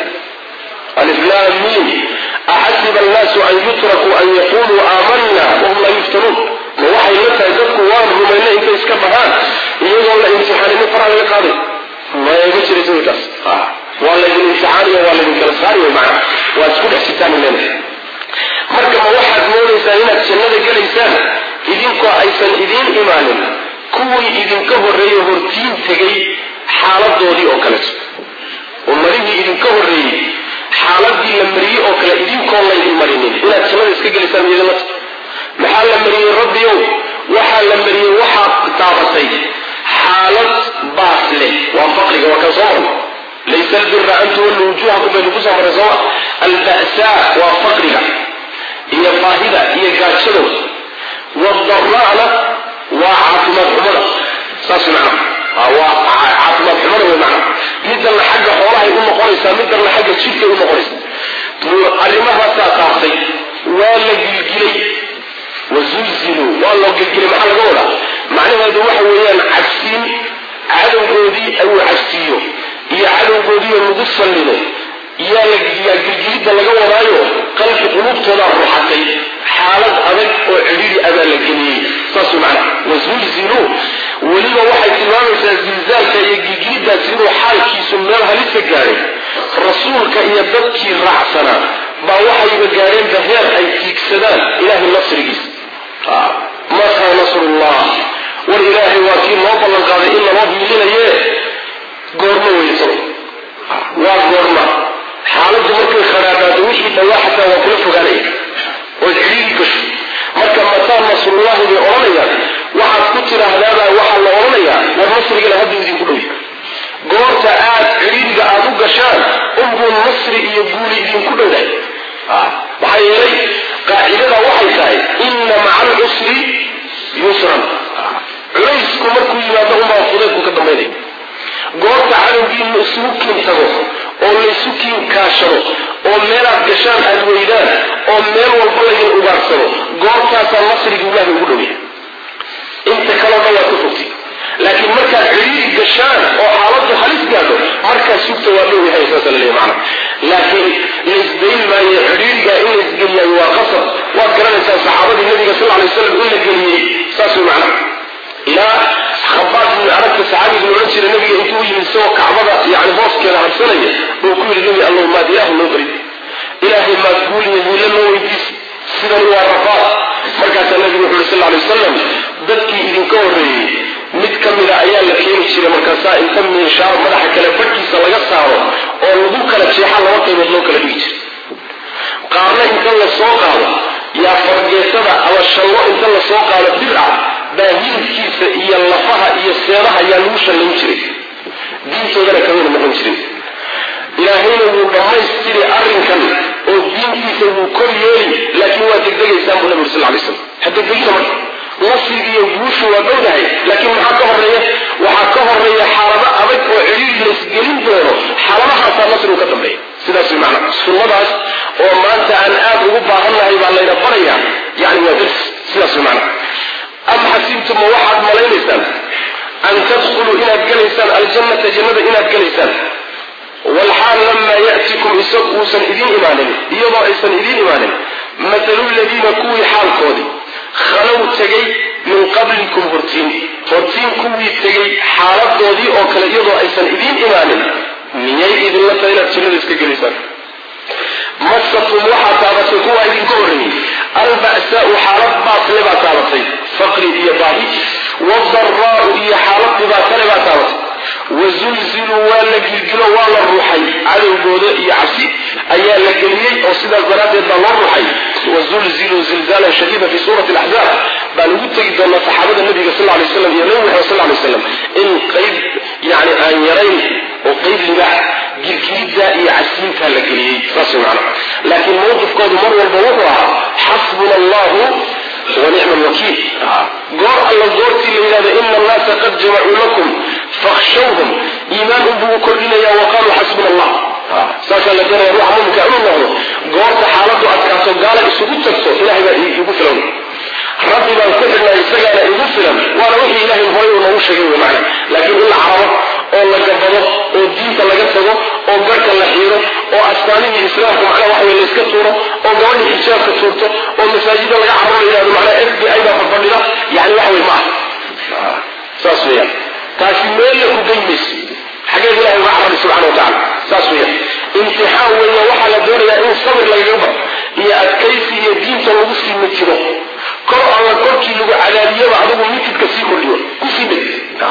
aliflam mim axasiba annaasu an yutrakuu an yaquluu aamanna wahum laa yuftanuun ma waxay la tahay dadku waan rumayna intay iska dhahaan iyagoo la imtixaaninin faraha laga qaaday maya ma jiraysa waykaas waa laydin imtixaaniyo waa laydin kala saariyo macna waa isku dhex sitaan leena marka ma waxaad moodaysaan inaad jannada gelaysaan idinkoo aysan idiin imaanin kuwii idinka horreeyey hortiin tegay xaaladoodii oo kaleeto ummadihii idinka horreeyey xaaladii la mariyey oo kale idinkoon laydin marinin inaad jannada iska gelaysaan iyadamata maxaa la mariyey rabbiyow waxaa la mariyey waxaad taabatay xaalad baas leh waa faqriga waa kan soo marnay laysa albira an tuwallu wujuhakum baynu ku soo marray sooma alba'saa waa faqriga iyo baahida iyo gaajada wadara'na waa caafimaad xumada saas macnaha waa caafimaad xumada wey macnaha middanna xagga xoolahay u noqonaysaa middanna xagga jidhkay u noqonaysaa arrimahaasaa taabtay waa la gilgilay wazulziluu waa loo gilgilay maxaa laga wadaa macnaheedu waxa weeyaan cabsiin cadowgoodii uu cabsiiyo iyo cadowgoodiioo lagu sallimo yaa yaa gilgilidda laga wadaayo qalbi quluubtoodaa ruxatay xaalad adag oo cidhiri abaa la geliyey saasuu macnaha wazulziluu weliba waxay tilmaamaysaa zilzaalka iyo gilgiliddaasi inuu xaalkiisu meel halisa gaadhay rasuulka iyo dadkii raacsanaa baa waxayba gaadheenba heer ay tiigsadaan ilaahay nasrigiisa mataa nasrullah war ilaahay waa kii loo ballan qaaday in laloo hiilinaye goormo weysano waa goorma xaaladdu markay kharaabaato wixii dhawaa xataa waa kula fogaanaya ood cidhiiri gasho marka mataa nasrullahi bay odhanayaan waxaad ku tidhaahdaabaa waxaa la odhanayaa war nasrigana hadduu idinku dhowy goorta aad cidhiiriga aad u gashaan unbuu nasri iyo guuli idinku dhowdahay maxaa yeelay qaacidada waxay tahay inna maca alcusri yusran culaysku markuu yimaado unbaa fudaydku ka dambaynaya goorta cadowgiinu isugu kiin tago oo laysu kiin kaashado oo meelaad gashaan aad weydaan oo meel walba laydin ugaarsado goortaasaa nasriga ilaahay ugu dhowyahay inta kaloo dhan waad ka fogtay laakiin markaad cidhiiri gashaan oo xaaladdu halis gaadho markaa sugta waa dhow yahay saasa la leeyahy macana laakiin laysdayn maayo cidhiirigaa in laysgeliyaayo waa qasab waad garanaysaa saxaabadii nabiga sal alay waslam in la geliyey saas way macnaha ilaa khabaab ibn aragta saxaabiga la odhan jira nabiga intuu u yimid isagoo kacbada yani hooskeeda harsanaya oo ku yidhi nabi allow maad ilaahu noo barid ilaahay maad guuliya hiilo noo weydiis sidani waa rafaad jiray markaasaa inta miishaar madaxa kale badhkiisa laga saaro oo lagu kala jeexa laba qaybood loo kala dhigi jiray qaarna inta la soo qaado yaa fargeetada ama shallo inta la soo qaado bir ah baa hilibkiisa iyo lafaha iyo seedaha yaa lagu shallayn jiray diintoodana kamida noqon jirin ilaahayna wuu dhammaystiri arrinkan oo diintiisa wuu kor yeeli laakiin waa degdegaysaan buu nabi uri sal lay slam ha degdegina marka nasriga iyo guushu waa dhowdahay laakiin maxaa ka horeeya waxaa ka horeeya xaalado adag oo cidhiir laysgelin doono xaaladahaasaa nasrigu ka dambeeya sidaas way macnaa sunnadaas oo maanta aan aad ugu baahannahay baa layna barayaa yani waa dars sidaas way macnaa am xasibtum ma waxaad malaynaysaan an tadkhuluu inaad gelaysaan aljannata jannada inaad gelaysaan walxaal lamaa ya'tikum isag uusan idiin imaanin iyadoo aysan idiin imaanin mathalu ladiina kuwii xaalkoodii khalow tegay min qablikum hortiin hortiin kuwii tegay xaaladoodii oo kale iyadoo aysan idiin imaanin miyay idinla tahay inaad jannada iska gelaysaan masatum waxaa taabatay kuwaa idinka horreeyey alba'saau xaalad baasle baa taabatay faqri iyo baahi wadaraa'u iyo xaalad dhibaatale baa taabatay wazulziluu waa la gilgilo waa la ruuxay cadowgooda iyo cabsi ayaa la geliyey oo sidaas daraaddeed baa loo ruuxay wazulziluu zilzaalan shadiida fi suurati alaxzaab baan ugu tegi doonaa saxaabada nabiga sal lay slam iyo nabi maxamed sal lay slam in qayb yani aan yarayn oo qayb libaax gilgilidda iyo casiintaa la geliyey saas macna laakiin mawqifkoodu mar walba wuxuu ahaa xasbuna allahu wanicma alwakiil goor alla goortii la yidhahdo ina annaasa qad jamacuu lakum fakhshawhum iimaan unbuu kordhinaya wa qaaluu xasbuna allah saasaa la doonaya ruuxa muminka inuu noqdo goorta xaaladdu adkaato gaala isugu tagto ilahay baa igu filan rabbi baan ku xidhnay isagaana igu filan waana wixii ilahay horay uu noogu sheegay wey macna laakiin in la carabo oo la gabado oo diinta laga tago oo garhka la xiiro oo astaanihii islaamku macnaha waxa wey layska tuuro oo gabadhii xijaabka tuurto oo masaajida laga carro la yidhahdo macnaha f b i baa fadfadhida yani waxa wey ma ah saas weeyaan taasi meella ku geyn mayso xageed ilahay uga carabay subxana wa tacala saas weeyaan imtixaan weeye waxaa la doonayaa in sabir lagaga baro iyo adkaysi iyo diinta lagu sii mitiro kor alla korkii lagu cadaabiyaba adigu mitidka sii kordhiyo kusii dhig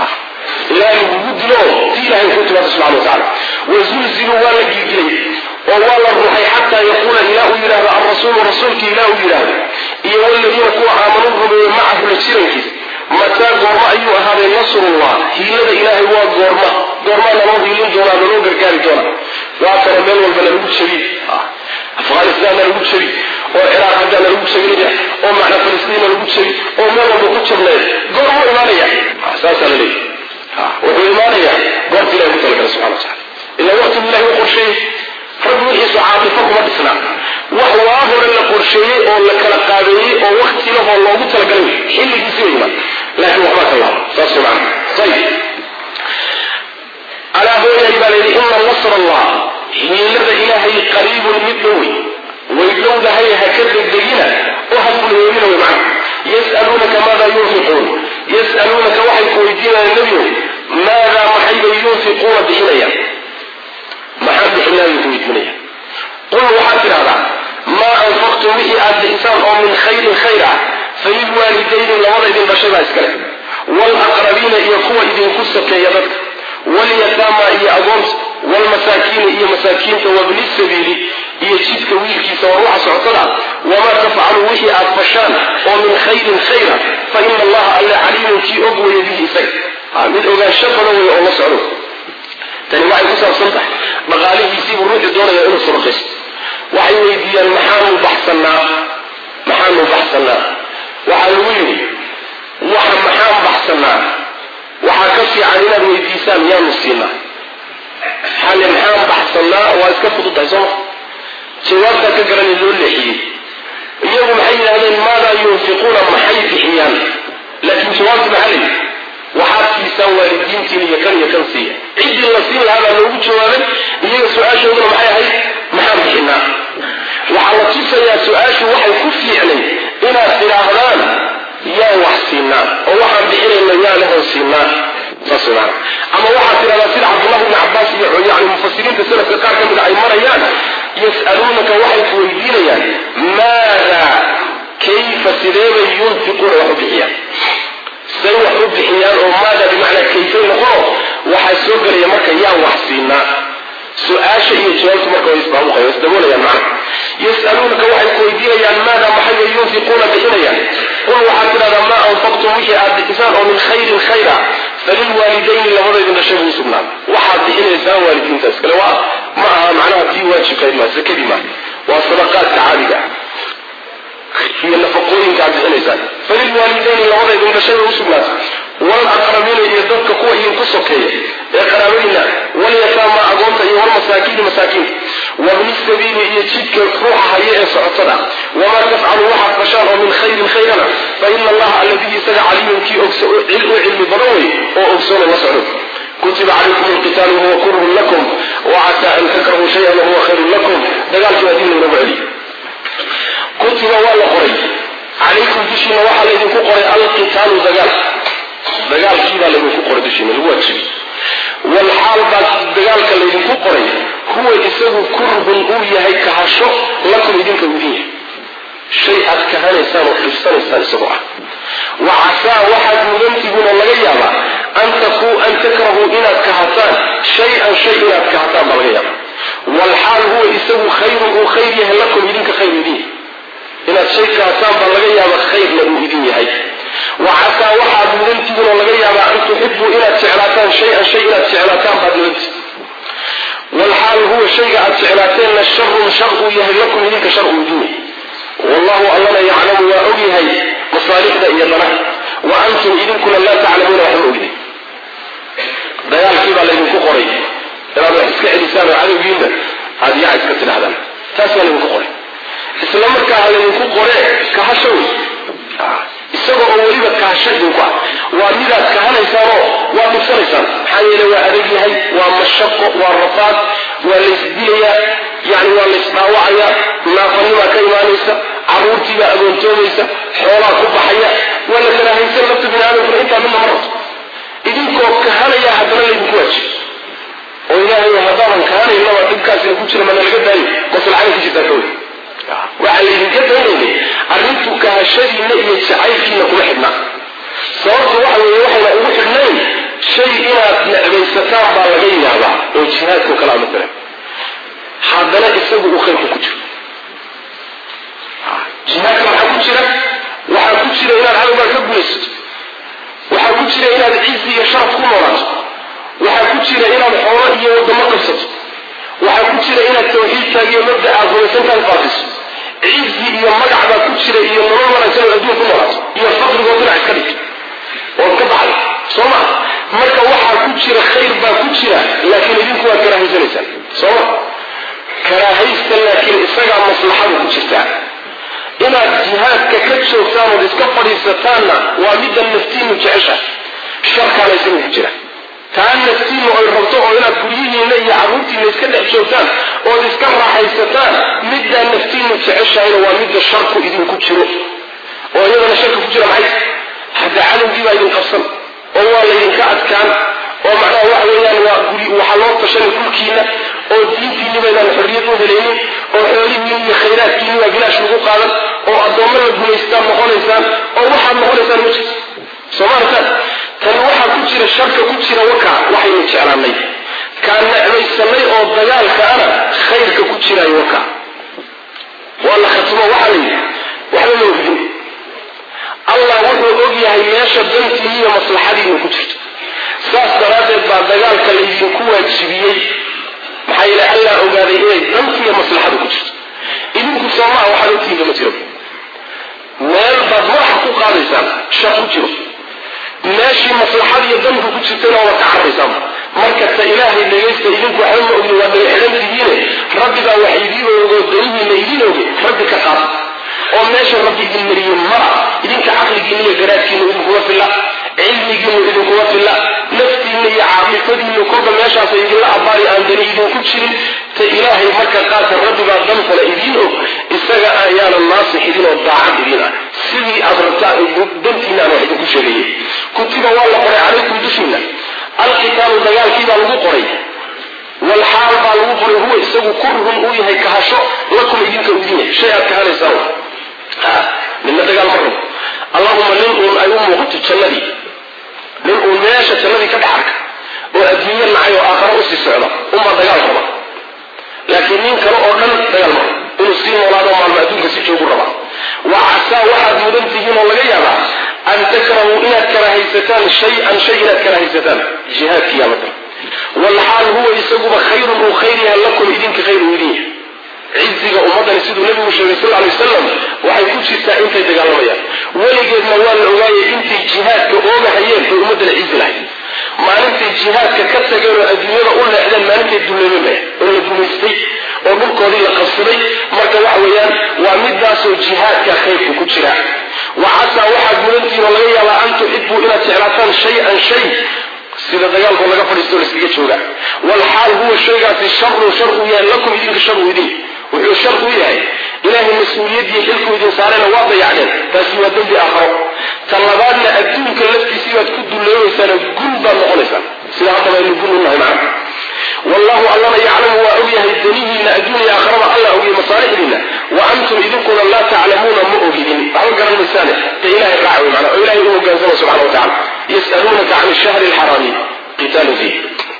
ilaahay lagugu dilo si ilahay ku timaado subxana wa tacala wazulziluu waa la gilgilay oo waa la ruuxay xataa yaquula ilaa uu yidhahdo alrasuulu rasuulki ilaa uu yidhaahdo iyo waladiina kuwa aamanuu rumeeye macahu la jirankiis mataa goormo ayuu ahaaday nasrullah hiilada ilaahay waa goorma goormaa naloo hiilin doonaa naloo gargaari doona waa kano meel walba nalagu jabi afghanistan nalagu jabi oo ciraaq haddaa nalagu jabinaya oo macna falistiina nalagu jabi oo meel walba ku jabneed goormuu imaanaya saasaa la leeyahy wuxuu imaanayaa goorta ilahay ku talagala subxana wa tacala ilaa waqtigu ilahay u qorsheeyey rabbi wixiisu caatifo kuma dhisnaa wax waa hore la qorsheeyey oo la kala qaabeeyey oo wakti lahoo loogu talagalay xilligiisi way imaan laakiin waxbaa ka laaba saas macna ayib alaa hooyahay baa layidhi ina nasr allah hiilada ilaahay qariibun mid dhowey way dhowdahay ha ka degdegina oo ha kulheemina way macna yas'aluunaka maada yunfiquun yas'aluunaka waxay ku weydiinayaan nebiyow maadaa maxaybay yunfiquuna bixinayaan maxaan bixinaayay ku weydiinayaan qul waxaad tidhahdaa maa anfaqtum wixii aad bixisaan oo min khayrin khayr ah falilwaalidayni labada idin dhashay baa iskale waalaqrabiina iyo kuwa idinku sakeeya dadka walyataama iyo agoonta waalmasaakiina iyo masaakiinta wabni sabiili iyo jidka wiilkiisa waa ruuxa socotada wamaa tafcalu wixii aad fashaan oo min khayrin khayra fa ina allaha alle caliimun kii og weeye bihi isaga mid ogaansho badan weeye oo la socdo tani waxay ku saabsan tahay dhaqaalihiisiibuu ruuxu doonaya inuu sadaqaysto waxay weydiiyaan maxaanu baxsanaa maxaanu baxsanaa waxaa lagu yidhi waxa maxaan baxsanaa waxaa ka fiican inaad weydiisaan yaanu siinaa xale maxaan baxsanaa waa iska fududahay sooma jawaabtaa ka garanay loo leexiyey iyagu maxay yidhahdeen maadaa yunfiquuna maxay bixiyaan laakiin jawaabtu maxaa la yidhi waxaad siisaan waalidiintiin iyo kan iyo kan siiya ciddii la siin lahaa baa loogu jawaabay iyaga su-aashooduna maxay ahayd maxaan bixinaa waxaa la tusayaa su-aashu waxay ku fiicnay inaad tidhaahdaan yaan wax siinaa oo waxaan bixinayna yaanahan siinaa saas maana ama waxaad tidhahdaa sida cabdullahi ibni cabbaas iyo yani mufasiriinta salafka qaar ka mida ay marayaan yas'aluunaka waxay ku weydiinayaan maada kayfa sideebay yunfiquuna wax u bixiyaan say wax u u bixiyaan oo maada bimacnaa kayfay noqono waxaa soo gelaya marka yaan wax siinaa su-aasha iyo jawaabtu marka way isbaabuqaya isdaboolayaan macna yas'aluunaka waxay ku weydiinayaan maada maxay yunfiquuna bixinayaan qul waxaad tidhahdaa maa anfaqtum wixii aad bixisaan oo min khayrin khayra falilwaalidayni labadaydin dhashay buu sugnaan waxaad bixinaysaan waalidiintaas kale waa ma aha macnaha tii waajibkayd maa sakadii maa waa sadaqaadka caadiga ah iyo nafaqooyinka aad bixinaysaan falilwaalidayni labadaydin dhashay bay usugnaatay walaqrabiina iyo dadka kuwa idinku sokeeya ee qaraabadiina walyataama agoonta iyo walmasaakiini masaakiinta wabni sabiili iyo jidka ruuxa haya ee socotada wamaa tafcalu waxaad fashaan oo min khayrin khayrana fa ina allaha alladii isaga caliimun kii u cilmi badan wey oo ogsoona la socdo kutiba calaykum alqitaalu wahuwa kurhun lakum wacasaa an takrahuu shayan wahuwa khayrun lakum dagaalkii waa dib laynoogu celiy kutiba waa la qoray calaykum dushiina waxaa laydinku qoray alqitaalu dagaal dagaalkiibaa laydinku qoray dushiina lagu waajibi walxaal baa dagaalka laydinku qoray huwa isagu kurhun uu yahay kahasho lakum idinka udin yahay shay aad kahanaysaan oo dhibsanaysaan isagoo ah wa casaa waxaad mudantihiin oo laga yaabaa an takuu an takrahuu inaad kahataan shay-an shay inaad kahataan baa laga yaabaa walxaal huwa isagu khayrun uu khayr yahay lakum idinka khayr idin yahay inaad shay kahataan baa laga yaaba khayrna uu idin yahay wa casaa waxaad mudantihiin oo laga yaabaa an tuxibuu inaad jeclaataan shay-an shay inaad jeclaataan baad mudantihi walxaal huwa shayga aad jeclaateenna sharun shar uu yahay lakum idinka shar uu idin yahay wallahu allana yaclamu waa og yahay masaalixda iyo danaha wa antum idinkuna laa taclamuuna waxba ogday dagaalkii baa laydinku qoray inaad wax iska celisaan oo cadowgiinna aada yaca iska tidhahdaan taas baa laydinku qoray isla markaa laydinku qore kahasho wey isaga oo weliba kahasho idinku ah waa midaad kahanaysaanoo waa dhibsanaysaan maxaa yeele waa adag yahay waa mashaqo waa rafaad waa laysdilayaa yani waa laysdhaawacayaa naafanimaa ka imaanaysa caruurtiibaa agoontoomaysa xoolaa ku baxaya waa la karaahaysan lafta bini aadamkuna intaa midna ma rabto idinkoo kahanaya haddana laydinku waajib oo ilaahay haddaadan kahanaynaba dhibkaasina ku jira mana laga daayo maslaxada ku jirtaa ka wey waxaa laydinka daynaynay arrintu kahashadiinna iyo jacaylkiina kuma xidhnaa sababtu waxa weeye waxayna ugu xidhnayn shay inaad necbaysataan baa laga yaabaa oo jihaadkao kale ama daran haddana isagu uu khayrku ku jiro jihaadka maxaa ku jira waxaa ku jira inaad cadowgaa ka gulaysato waxaa ku jira inaad cizi iyo sharaf ku noolaato waxaa ku jira inaad xoolo iyo wadamo qabsato waxaa ku jira inaad tawxiidkaaga iyo mabda aad rumaysantaad faafiso cizi iyo magac baa ku jira iyo nolol wanaagsan oo adduun ku noolaato iyo faqrigoo dhinac iska dhig ood ka baxday soo ma marka waxaa ku jira khayr baa ku jira laakiin idinku waad karaahaysanaysaan soo ma karaahaysta laakiin isagaa maslaxadu ku jirtaa inaad jihaadka ka joogtaan ood iska fadhiisataanna waa midda naftiinu jecesha sharkaana isaga ku jira taa naftiinu ay rabto oo inaad guryihiinna iyo carruurtiinna iska dhex joogtaan ood iska raaxaysataan middaa naftiinu jeceshahayna waa midda sharku idinku jiro oo iyadana sharka ku jira maxay hadda cadowgii baa idin qabsan oo waa laydinka adkaan oo macnaha waxa weeyaan waa guri waxaa loo tashanay dhulkiina oo diintiinni baydaan xorriyad u helaynin oo xoolihiin iyo khayraadkiinni waa bilaash lagu qaadan oo addoommo la gumaystaan noqonaysaan oo waxaad noqonaysaan ma jirto soomaalitaan tan waxaa ku jira sharka ku jira waka waxaynu jeclaanay kaan necmaysanay oo dagaalka ana khayrka ku jiraayo waka waa la khatimo waxaa la yidhi waxba ma ogdin allah wuxuu og yahay meesha dantiini iyo maslaxadiinu ku jirto saas daraaddeed baa dagaalka laydinku waajibiyey maxaa yeele allah ogaaday inay danti iyo maslaxadu ku jirto idinku soomaa waxaad ogtihiinka ma jiro meel baad madaxa ku qaadaysaan shaq ku jiro meeshii maslaxad iyo danku ku jirtayna waad ka cararaysaan marka ta ilaahay dhegaysta idinku waxba ma ogni waa dhaga xidhan tihiine rabbigaa wax idiin ogo danihiina idiin oge rabbi ka qaata oo meesha rabbi idin mariyey mara idinka caqligiina iyo garaadkiina idinkuma filla cilmigiinu idinkuma filla naftiina iyo caaqifadiinu kolba meeshaasa idinla abaari aan dani idinku jirin ta ilaahay marka qaata rabbibaa dantana idiin og isaga ayaana naasix idin oo daacad idin ah sidii aad rabtaa dantiina aan wax idinku sheegayay kutiba waa la qoray calaykum dushiina alqitaalu dagaalkiibaa lagu qoray walxaal baa lagu qoray huwa isagu kurhun uu yahay kahasho lakum idinka u idin yahay shay aad kahanaysaan midna dagaal ma rabo allahuma nin uun ay u muuqato jannadii nin uu meesha jannadii ka dhex arka oo adduunyo nacay oo aakharo usii socda unbaa dagaal raba laakiin nin kale oo dhan dagaal mara inuu sii noolaado maalmo adduunka si joogu raba wa casaa waxaad mudan tihiin oo laga yaabaa an takrahuu inaad karahaysataan shay-an shay inaad karahaysataan jihaadkiyaa mata walxaal huwa isaguba khayrun uu khayr yahay lakum idinka khayr uu idin yahay ciziga ummaddani siduu nabigu sheegay sal alay wasalam waxay ku jirtaa intay dagaalamayaan weligeedna waa la ogaayay intay jihaadka oogahayeen bay ummaddana cizi lahayd maalintay jihaadka ka tageen oo adduunyada u leexdeen maalintay duleemeen oo la gumaystay oo dhulkoodii la qabsaday marka waxa weeyaan waa midaasoo jihaadka khayrku ku jira wa casaa waxaad mudantihiin oo laga yaabaa an tuxibuu inaad jeclaataan shay-an shay sida dagaalkoo laga fadhiisto laiskaga jooga walxaal huwa shaygaasi sharun shar uu yahay lakum idinka shar uu idin wuxuu shar u yahay ilaahay mas-uuliyadii xilkuu idin saarayna waa dayacdeen taasi waa dembi aakharo ta labaadna adduunka laftiisii baad ku dulloobaysaanoo gun baad noqonaysaan sida haddaba aynu gun u nahay macna wallahu allana yaclamu waa ogyahay danihiina adduuniya aakharaba alla ogyahay masaalixdiina wa antum idinkuna laa taclamuuna ma ogidin waxba garan maysaane ta ilahay raaca wey macna oo ilahay u hogaansama subxana wa tacala yas'aluunaka can shahri alxaraami qitaalun fiih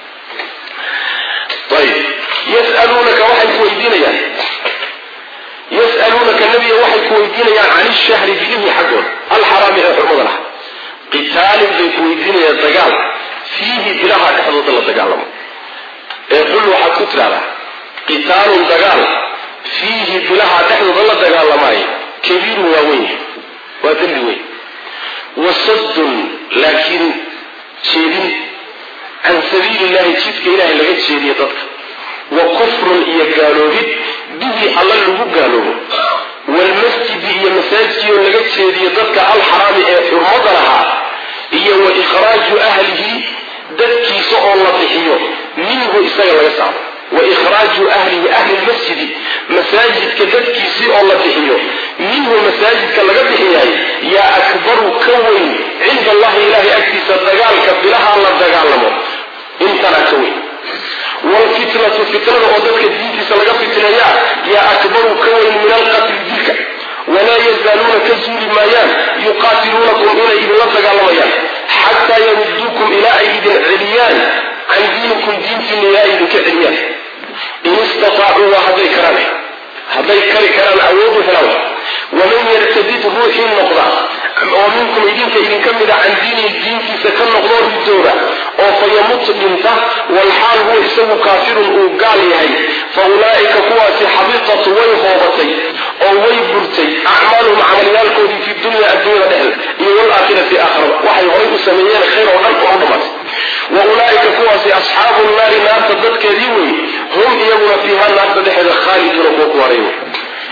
ayib yas'aluunaka waxay ku weydiinayaan yas'aluunaka nebiga waxay ku weydiinayaan can ishahri bilihii xaggooda alxaraami ee xurmada laha qitaalin bay ku weydiinayaan dagaal fiihi bilaha dhexdooda la dagaalamo ee qul waxaad ku tidhahdaa qitaalun dagaal fiihi bilaha dhexdooda la dagaalamaayo kabiirun waa weyn waa dembi weyn wasaddun laakiin jeedin can sabiili illahi jidka ilahay laga jeediyo dadka wa kufrun iyo gaaloobid bihi alla lagu gaaloobo waalmasjidi iyo masaajidkiioo laga jeediyo dadka alxaraami ee xurmada lahaa iyo wa ikhraaju ahlihi dadkiisa oo la bixiyo minhu isaga laga saaro wa ikhraaju ahlihi ahli lmasjidi masaajidka dadkiisii oo la bixiyo minhu masaajidka laga bixiyaay yaa akbaru ka weyn cinda allahi ilahay agtiisa dagaalka bilaha la dagaalamo intanaa ka weyn wlfitnatu fitnada oo dadka diintiisa laga fitneeyaa yaa akbaru ka weyn min alqatli dilka walaa yazaaluuna ka zuuli maayaan yuqaatiluunakum inay idinla dagaalamayaan xataa yaruduukum ilaa ay idin celiyaan can diinikum diintiina ilaa ay idinka celiyaan in istataacu waa hadday karaan hadday kari karaan awoodu helaan waman yartadid ruuxii noqda oo minkum idinka idinka mida can diinihi diintiisa ka noqdoo ridooda oo fayamut dhinta walxaal huwa isagu kaafirun uu gaal yahay fa ulaa'ika kuwaasi xabitat way hoobatay oo way burtay acmaaluhum camalyaalkoodii fi dunya adduunyada dhexda iyo walaakhirati aakhirada waxay horay u sameeyeen khayr oo dhan oo u dhammaatay wa ulaa'ika kuwaasi asxaabu naari naarta dadkeedii wey hum iyaguna fiiha naarta dhexeeda khaaliduuna kuwa ku haray wey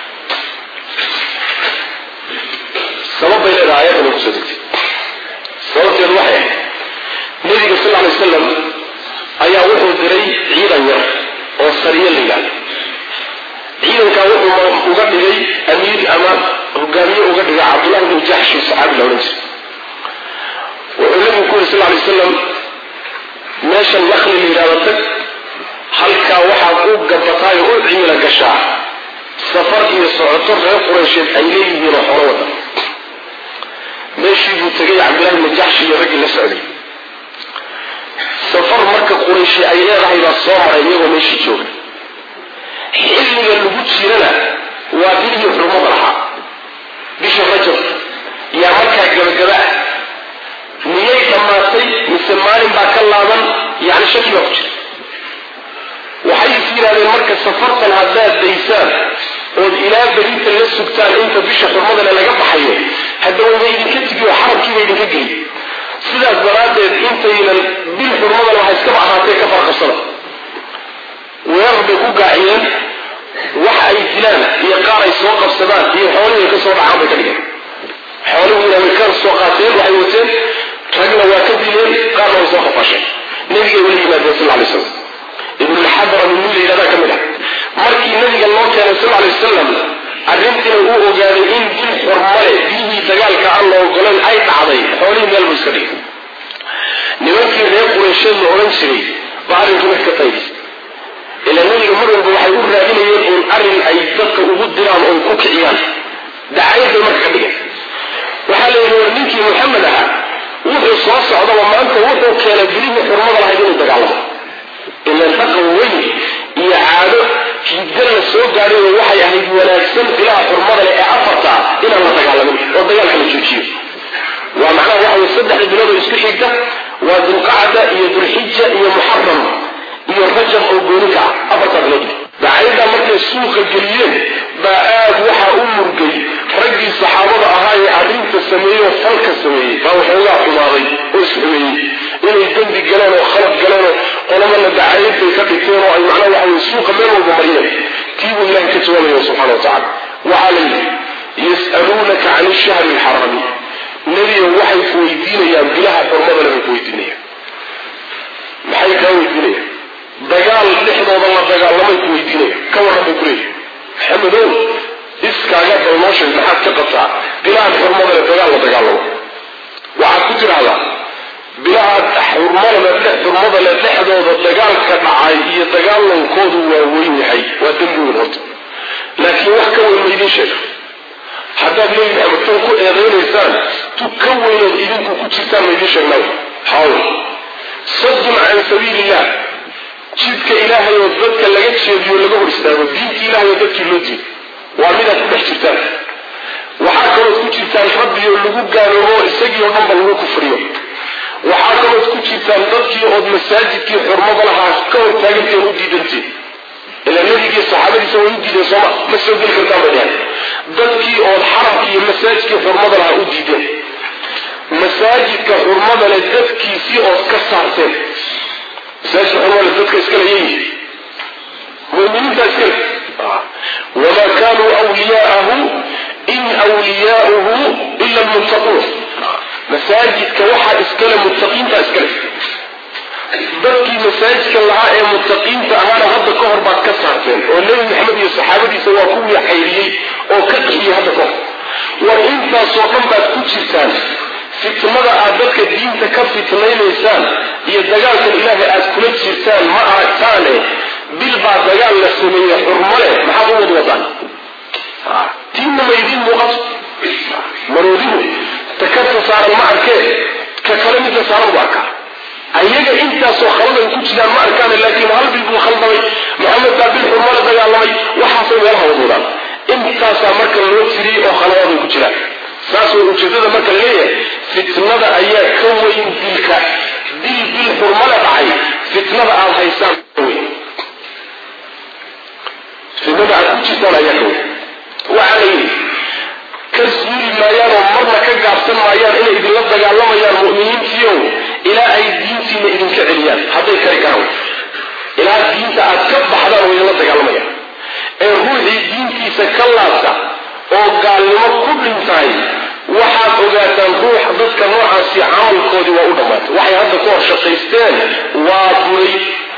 sabab bay leedahay ayadana kusoo degtay sababteedu waxay ahayd nabiga sal alay wasalam ayaa wuxuu diray ciidan yar oo sariye la yidhahdo ciidankaa wuxuu uga dhigay amiir ama hogaamiye uga dhigay cabdullahi bnu jaxshi saxaabi la odhan jiray wuxuu nabigu ku yiri sal alay wasalam meeshan nakli la yidhahdo tag halkaa waxaad u gabataay oo u cimila gashaa safar iyo socoto reer qureysheed ay leeyihiin oo xolo wada meeshii buu tegay cabdillahi bnu jaxshi iyo raggii la socday safar marka qurayshi ay leedahay baa soo maray iyagoo meeshii jooga xilliga lagu jirana waa bilihii xurmada lahaa bisha rajab yaa markaa gabagaba ah miyay dhammaatay mise maalin baa ka laaban yani shaki baa ku jira waxay is yidhahdeen marka safartan haddaad daysaan ood ilaa berinta la sugtaan inta bisha xurmadale laga baxayo hadda wayba idinka tigi oo xarabkiiba idinka geli sidaas daraaddeed intaynan bil xurmadan waxa iskaba ahaatee ka farqabsada weerar bay ku gaaciyeen waxa ay dilaan iyo qaar ay soo qabsadaan iyo xoolihii ka soo dhacaan bay ka dhigeen xoolihiina way ka soo qaateen waxay wateen ragna waa ka dileen qaarna way soo qafaasheen nabigay weli yimaadeen sal alay slam ibnulxadra min mil yidhahdaa ka mid ah markii nabiga loo keenay sal alay wasalam arrintiina uu ogaaday in bil xurmale biyihii dagaalka aan la ogolayn ay dhacday xoolihii meel buu iska dhigay nimankii reer qureysheed la odhan jiray baa arrinkii wax ka qaybis ilaa nabiga mar walba waxay u raadinayeen uun arrin ay dadka ugu diraan oo ku kiciyaan dacayad bay marka ka dhigeen waxaa la yidhi war ninkii maxamed ahaa wuxuu soo socdaba maanta wuxuu keenay bilihii xurmada lahayd inuu dagaalamo ilan dhaqan weyn iyo caado hidda la soo gaadhay waxay ahayd wanaagsan bilaha xurmada leh ee afarta inaan la dagaalamin oo dagaalka la joojiyo waa macnaha waxa weye saddexda bilood oo isku xigta waa dulqacda iyo dulxija iyo muxaram iyo rajab oo gooni ka ah afartaa bilood dacayadaa markay suuqa geliyeen baa aad waxaa u murgay raggii saxaabada ahaa ee arrinta sameeyey oo falka sameeyey baa waxoogaa xumaaday oo isxumeeyey inay dembi galeen oo khalad galeen oo qolamana dacayad bay ka dhigteen oo ay macnaha waxa weye suuqa meel walba mariyeen tii buu ilahay ka jawaabaya subxana wa tacala waxaa la yidhi yas'aluunaka can ishahri alxaraami nebiga waxay ku weydiinayaan bilaha xurmadana bay ku weydiinayaan maxay kaa weydiinayaan dagaal dhexdooda la dagaalamay ku weydiinaya ka warran bay kuleeyihi maxamedow iskaaga dalnooshay maxaad ka qabtaa bilahan xurmada le dagaal la dagaalamo waxaad ku tidhaahdaa bilaha xurmada xurmada le dhexdooda dagaalka dhacay iyo dagaalankoodu waa weyn yahay waa dembi weyn horta laakiin wax ka weyn ma idiin sheega haddaad nebi maxamed tan ku eedaynaysaan tu ka weynood idinku ku jirtaan ma idiin sheegnaa hawl sadun can sabiili illah jidka ilaahay oo dadka laga jeediyo laga hor istaago diinta ilahay oo dadkii loo diido waa midaad ku dhex jirtaan waxaa kalood ku jirtaan rabbioo lagu gaaloobo isagii oo dhanba lagu kufriyo waxaa kalood ku jirtaan dadkii ood masaajidkii xurmada lahaa ka hor taaganteen u diidanteen ilaa nebigii saxaabadiisa way u diideen sooma ma soo geli kartaan bay dheheen dadkii ood xaramka iyo masaajidkii xurmada lahaa u diideen masaajidka xurmada leh dadkiisii ood ka saarteen masaajidka xurmada leh dadka iskale yeyi muminiinta iskale wamaa kaanuu wliyaahu in wliyaauhu ila lmuttaquun masaajidka waxaa iskale muttaqiinta iskale dadkii masaajidka lahaa ee muttaqiinta ahaana hadda ka hor baad ka saarteen oo nebi maxamed iyo saxaabadiisa waa kuwii xayriyey oo ka qixiyey hadda ka hor war intaasoo dhan baad ku jirtaan fitnada aad dadka diinta ka fitnaynaysaan iyo dagaalkan ilaahay aad kula jirtaan ma aragtaane bil baa dagaal la sameeye xurmo leh maxaad u wad wadaan tiinna ma idiin muuqato maroodigu takarta saaran ma arkee ka kale midka saaran bu arkaa ayaga intaasoo khalad ay ku jiraan ma arkaan laakiin hal bil buu khaldamay maxamed baa bil xurmo la dagaalamay waxaasay meelaha wadwadaan intaasaa marka loo tiriyey oo khaladaad ay ku jiraan saas way ujeedada marka laleeyahay fitnada ayaa ka weyn dilka dil bil xurmala dhacay fitnada aada haysaan weyn fitnada aad ku jirtaan ayaa ka weyn waxaa la yidhi ka suuli maayaan oo marna ka gaabsan maayaan inay idinla dagaalamayaan mu'miniintiiow ilaa ay diintiina idinka celiyaan hadday kari karaan ilaa diinta aad ka baxdaan way idinla dagaalamayaan ee ruuxii diintiisa ka laabta oo gaalnimo ku dhintahay waxaad ogaataan ruux dadka noocaasi camalkoodii waa u dhammaatay waxay hadda ku hor shaqaysteen waa buray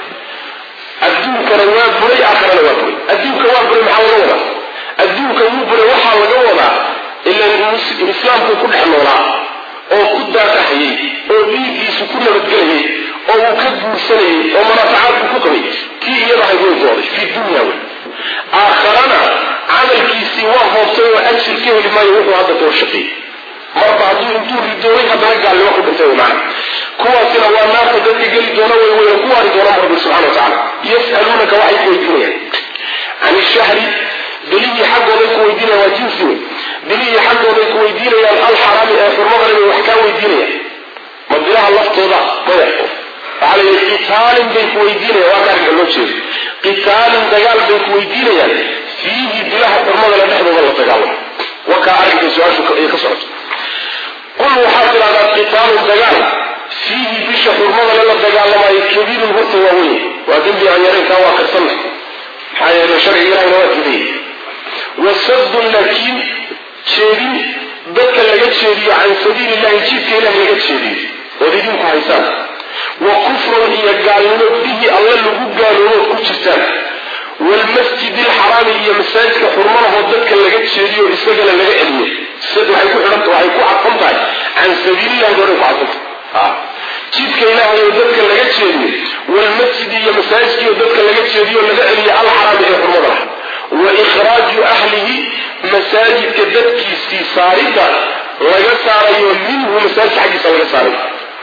adduunkana waa buray aakharana waa buray adduunka waa buray maxaa laga wadaa adduunka wuu buray waxaa laga wadaa ilan islaamku ku dhex noolaa oo ku daaqahayay oo dhiiggiisu ku nabadgelayay oo uu ka guursanayay oo manaafacaadku ku qabay kii iyadahay way dooday fi dunya wey aakharana camalkiisii waa hoobtay oo ajir ka heli maayo wuxuu hadda ka horshaqeeyey marba hadduu intuu ridoonay haddana gaalnimo ku dhintay wey macana kuwaasina waa naarta dadka geli doona way weyna ku waari doona rabbi subxana wa tacala yas'aluunaka waxay ku weydiinayaan can ishahri bilihii xaggooday ku weydiinayaan waa jinsi wey bilihii xaggooday ku weydiinayaan alxaraami ee xurmadana bay wax kaa weydiinayaan ma bilaha laftooda maya waxaa la yidhi qitaalin bay ku weydiinayaan waa ka arrinka loo jeedo qitaalin dagaal bay ku weydiinayaan fiihi bilaha xurmadana dhexdooda la dagaalamo wakaa arrinka su-aashu ay ka socoto qul waxaad tidhahdaa qitaalun dagaal fiihi bisha xurmadana la dagaalamayo kabiirun horta waa weyn waa dembi aan yaraynkaa waa karsanna maxaa yeele sharciga ilahina waa diidayay wasadun laakiin jeedin dadka laga jeediyo can sabiili illahi jidka ilahi laga jeediyo ood idinku haysaan wa kufrun iyo gaalnimo bihi alle lagu gaaloobood ku jirtaan waalmasjid alxaraami iyo masaajidka xurmalahoo dadka laga jeediyo isagana laga celiyo waxay ku xidhanta waxay ku cadfan tahay can sabiilillahi dooray ku cadfan tahay jidka ilaahay oo dadka laga jeediyo waalmasjid iyo masaajidkii oo dadka laga jeediyo laga celiyo alxaraami ee xurmada lah wa ikhraaju ahlihi masaajidka dadkiisii saaridda laga saarayo minhu masaajidka xaggiisa laga saarayo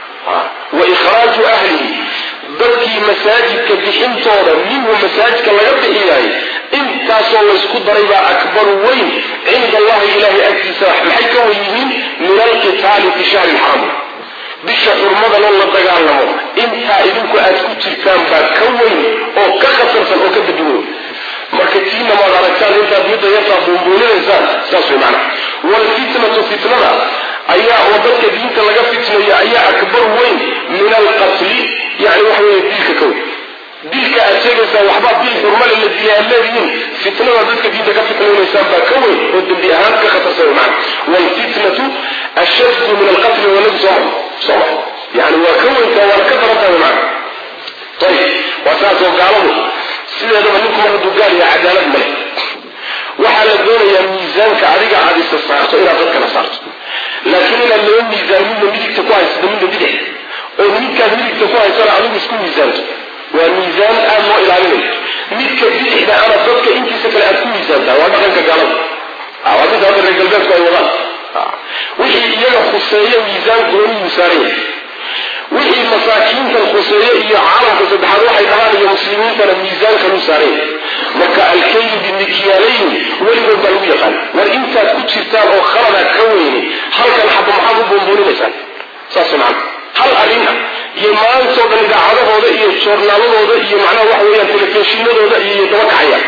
wa ikhraaju ahlihi dadkii masaajidka bixintooda minhu masaajidka laga bixiyaay intaasoo laysku daray baa akbaru weyn cinda allahi ilahay agtiisa maxay ka wen yihiin min alqitaali fi shahri lxaram bisha xurmadanoo la dagaalamo intaa idinku aad ku jirtaan baa ka weyn oo ka khatarsan oo ka dadweyn marka tiina maad aragtaan intaad midda yartaa buunbuuninaysaan saas way macnaha waalfitnatu fitnada ayaa oo dadka diinta laga fitnayo ayaa akbar weyn min alqatli yani waxa weeye dilka ka weyn dilka aad sheegaysaan waxbaa dil xurmale la dilay aad leedihiin fitnada dadka diinta ka fitnaynaysaan baa ka weyn oo dembi ahaan ka khatarsan way macnaha waalfitnatu ashaddu min alqatli wanagu soo soo ma yani waa ka weyntaa waana ka darantahay way macnaha ayib waa saas oo gaaladu sideedaba ninku mar hadduu gaal yahay cadaalad male waxaa la doonayaa miisaanka adiga aad isa saarto inaad dadkana saarto laakiin inaad laba miisaan midna midigta ku haysata midna bidix oo midkaad midigta ku haysana adigu isku miisaanto waa miisaan aada loo ilaalinayo midka bidixda ana dadka intiisa kale aad ku miisaantaa waa dhaqanka gaalada waa mid hadda reer galbeedku ay wadaan wixii iyaga khuseeya miisaan gooniyuu saaran yahay wixii masaakiintan khuseeye iyo caalamka saddexaad waxay dhahaan iyo muslimiintana miisaankan u saaray marka alkaylu bimikyaalayn weligood baa lagu yaqaan war intaad ku jirtaan oo khalada ka weyne halkan xaba maxaad u buunbuuninaysaan saas macana hal arrin ah iyo maantoo dhan idaacadahooda iyo joornaaladooda iyo macnaha waxa weeyaan telefishinadooda iyo daba kacayaan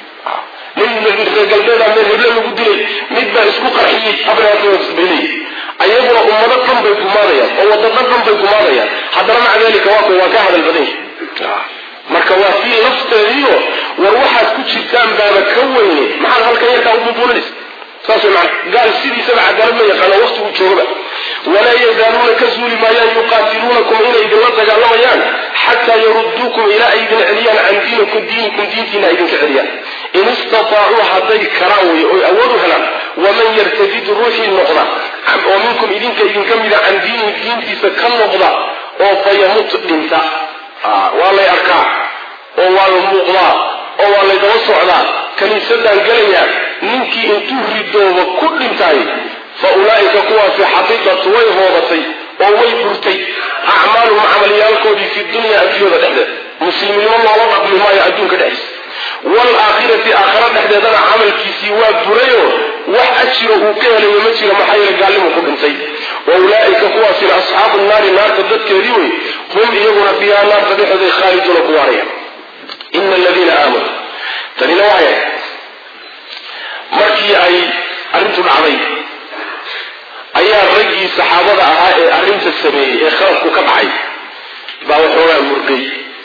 nin reer galbeeda meel heble lagu dilay mid baa isku qarxiyey abraasbay ayaguna ummado dhan bay gumaadayaan oo wadada dhan bay gumaadayaan haddana maca dalika waa waa ka hadal badan yahay marka waa fii lafteediio war waxaad ku jirtaan baaba ka weyne maxaad halkan yarkaa u buubuulinaysa saas way macana gaal sidiisaba cadaalad ma yaqaano waqtigu joogaba walaa yazaaluuna ka suuli maayaan yuqaatiluunakum inay idinla dagaalamayaan xataa yaruduukum ilaa ay idin celiyaan can diinikum diinikum diintiina ay idinka celiyaan in istataacuu hadday karaan wey oy awood u helaan waman yartadid ruuxii noqda oo minkum idinka idinka mida can diinihi diintiisa ka noqda oo fayamut dhinta waa lay arkaa oo waa la muuqdaa oo waa lay daba socdaa kiniisadaan gelayaa ninkii intuu ridooba ku dhintay fa ulaa'ika kuwaasi xabitat way hoobatay oo way burtay acmaaluhum camalyaalkoodii fi dunya adduunyada dhexdeed muslimnimo loola dhaqmi maayo adduunka dhexdiisa waalaakhirati aakhara dhexdeedana camalkiisii waa burayo wax ajiro uu ka helayo ma jiro maxaa yeele gaalnimu ku dhintay wa ulaa'ika kuwaasina asxaabu naari naarta dadkeedii wey hum iyaguna fiiha naarta dhexdooday khaaliduuna ku waaraya ina aladiina aamanuu tanina waxay markii ay arrintu dhacday ayaa raggii saxaabada ahaa ee arrinta sameeyey ee khalafku ka dhacay baa waxoogaa murgay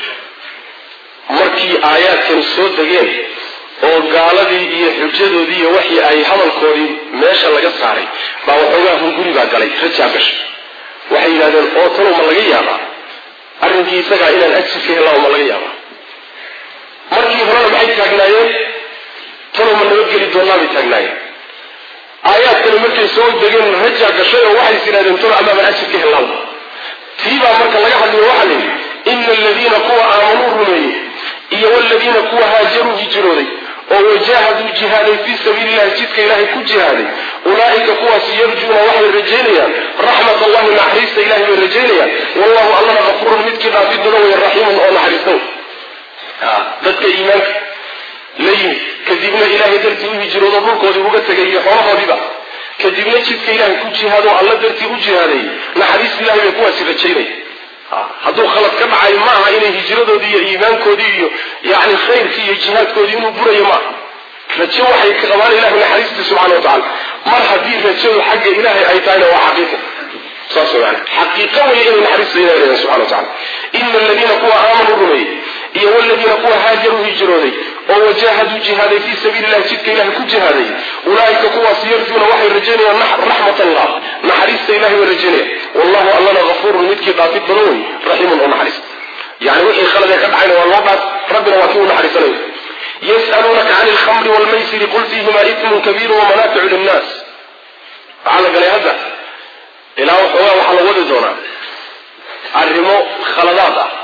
markii aayaadkan soo degeen oo gaaladii iyo xujadoodii iyo waxii ay hadalkoodii meesha laga saaray baa waxoogaa hunguri baa galay rajaa gashay waxay yidhahdeen oo talow ma laga yaabaa arrinkii isagaa inaan ajir ka helaa ma laga yaabaa markii horena maxay taagnaayeen talow ma nabadgeli doonaa bay taagnaayeen aayaadkani markay soo degeen rajaa gashay oo waxay is yidhahdeen talow amaaban ajir ka helaaba tii baa marka laga hadliyo waxaa la yidhi ina aladiina kuwa aamanuu rumeeyey iyo waladiina kuwa haajaruu hijrooday oo wajaahaduu jihaaday fii sabiilillahi jidka ilaahay ku jihaaday ulaa'ika kuwaas yarjuuna waxay rajaynayaan raxmat allahi naxariista ilahay bay rajaynayaan wallahu allana kafurun midkii dhaafid badan wey raxiimun oo naxariista dadka iimaanka la yimid kadibna ilaahay dartii u hijroodo dhulkoodii uga tegay iyo xoolahoodiiba kadibna jidka ilaahay ku jihaado alla dartii u jihaaday naxariista ilahay bay kuwaasi rajaynaya hadduu khalad ka dhacay maaha inay hijradoodii iyo iimaankoodii iyo yani khayrkii iyo jihaadkoodii inuu burayo maaha rajo waxay ka qabaan ilahay naxariistii subxana wa tacala mar haddii rajadu xagga ilaahay ay tahayna waa xaqiiqa saas man xaqiiqa wey inay naxariista ilahay leedahay subxana wa tacala ina aladiina kuwa aamanuu rumeeyey iyo waladiina kuwa haajaruu hijrooday oo wajaahaduu jihaaday fii sabiili illahi jidka ilahay ku jihaaday ulaa'ika kuwaas yarjuuna waxay rajaynayaan raxmat allah naxariista ilahay bay rajaynayaan wallahu allana hafuurun midkii dhaafid badan wey raxiimun oo naxariis yani wixii khaladee ka dhacayna waa loo dhaaf rabbina waa kii u naxariisanayo yas'aluunaka cani alkhamri waalmaysiri qul fiihima itmun kabiiru wamanaaficu linnaas waxaa la galay hadda ilaa waxoogaa waxaa la wadi doonaa arrimo khaladaad ah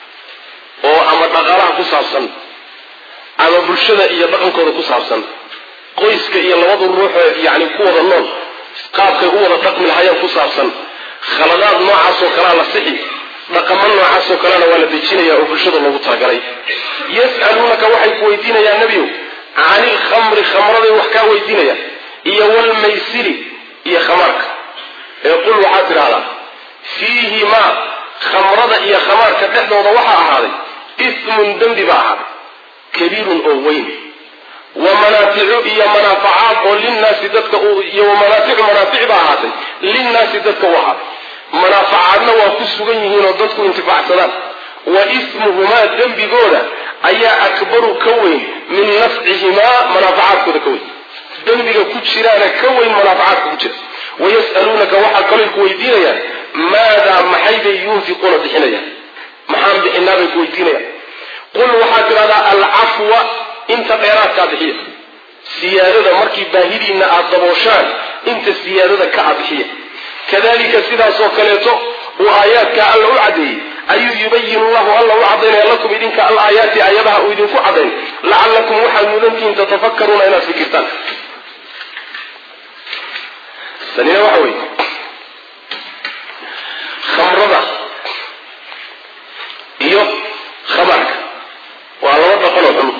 oo ama dhaqaalaha ku saabsan ama bulshada iyo dhaqankooda ku saabsan qoyska iyo labadu ruuxoo yani ku wada nool qaabkay u wada dhaqmi lahayeen ku saabsan khaladaad noocaasoo kalea la sixi dhaqamo noocaasoo kalena waa la dejinaya oo bulshada loogu talagalay yas'aluunaka waxay ku weydiinayaan nebiyow cani ilkhamri khamraday wax kaa weydiinayaan iyo walmaysiri iyo khamaarka ee qul waxaad tidhahdaa fiihimaa khamrada iyo khamaarka dhexdooda waxaa ahaaday ismun dembi baa ahaaday kabiirun oo weyn wa manaaficu iyo manaafacaad oo linnaasi dadka iyo wamanaaficu manaafic baa ahaatay linnaasi dadka u ahaaday manaafacaadna waa ku sugan yihiin oo dadku intifaacsadaan wa ismuhumaa dembigooda ayaa akbaru ka weyn min nafcihimaa manaafacaadkooda ka weyn dembiga ku jiraana ka weyn manaafacaadka ku jira wayas'aluunaka waxaa kaloo ku weydiinayaan maadaa maxaybay yunfiquuna bixinayaan maxaan bixinaa bay ku weydiinayaan qul waxaad tidhahdaa alcafwa inta dheeraadkaa bixiya siyaadada markii baahidiinna aada dabooshaan inta siyaadada ka a bixiya kadalika sidaasoo kaleeto uu aayaadka alla u caddeeyey ayuu yubayin llahu alla u cadaynaya lakum idinka al aayaati aayadaha uu idinku cadayn lacallakum waxaad mudantihiin tatafakkaruuna inaad fikirtaan tanina waxa weeye khamrada iyo khabaarka waa laba dhaqanoo xun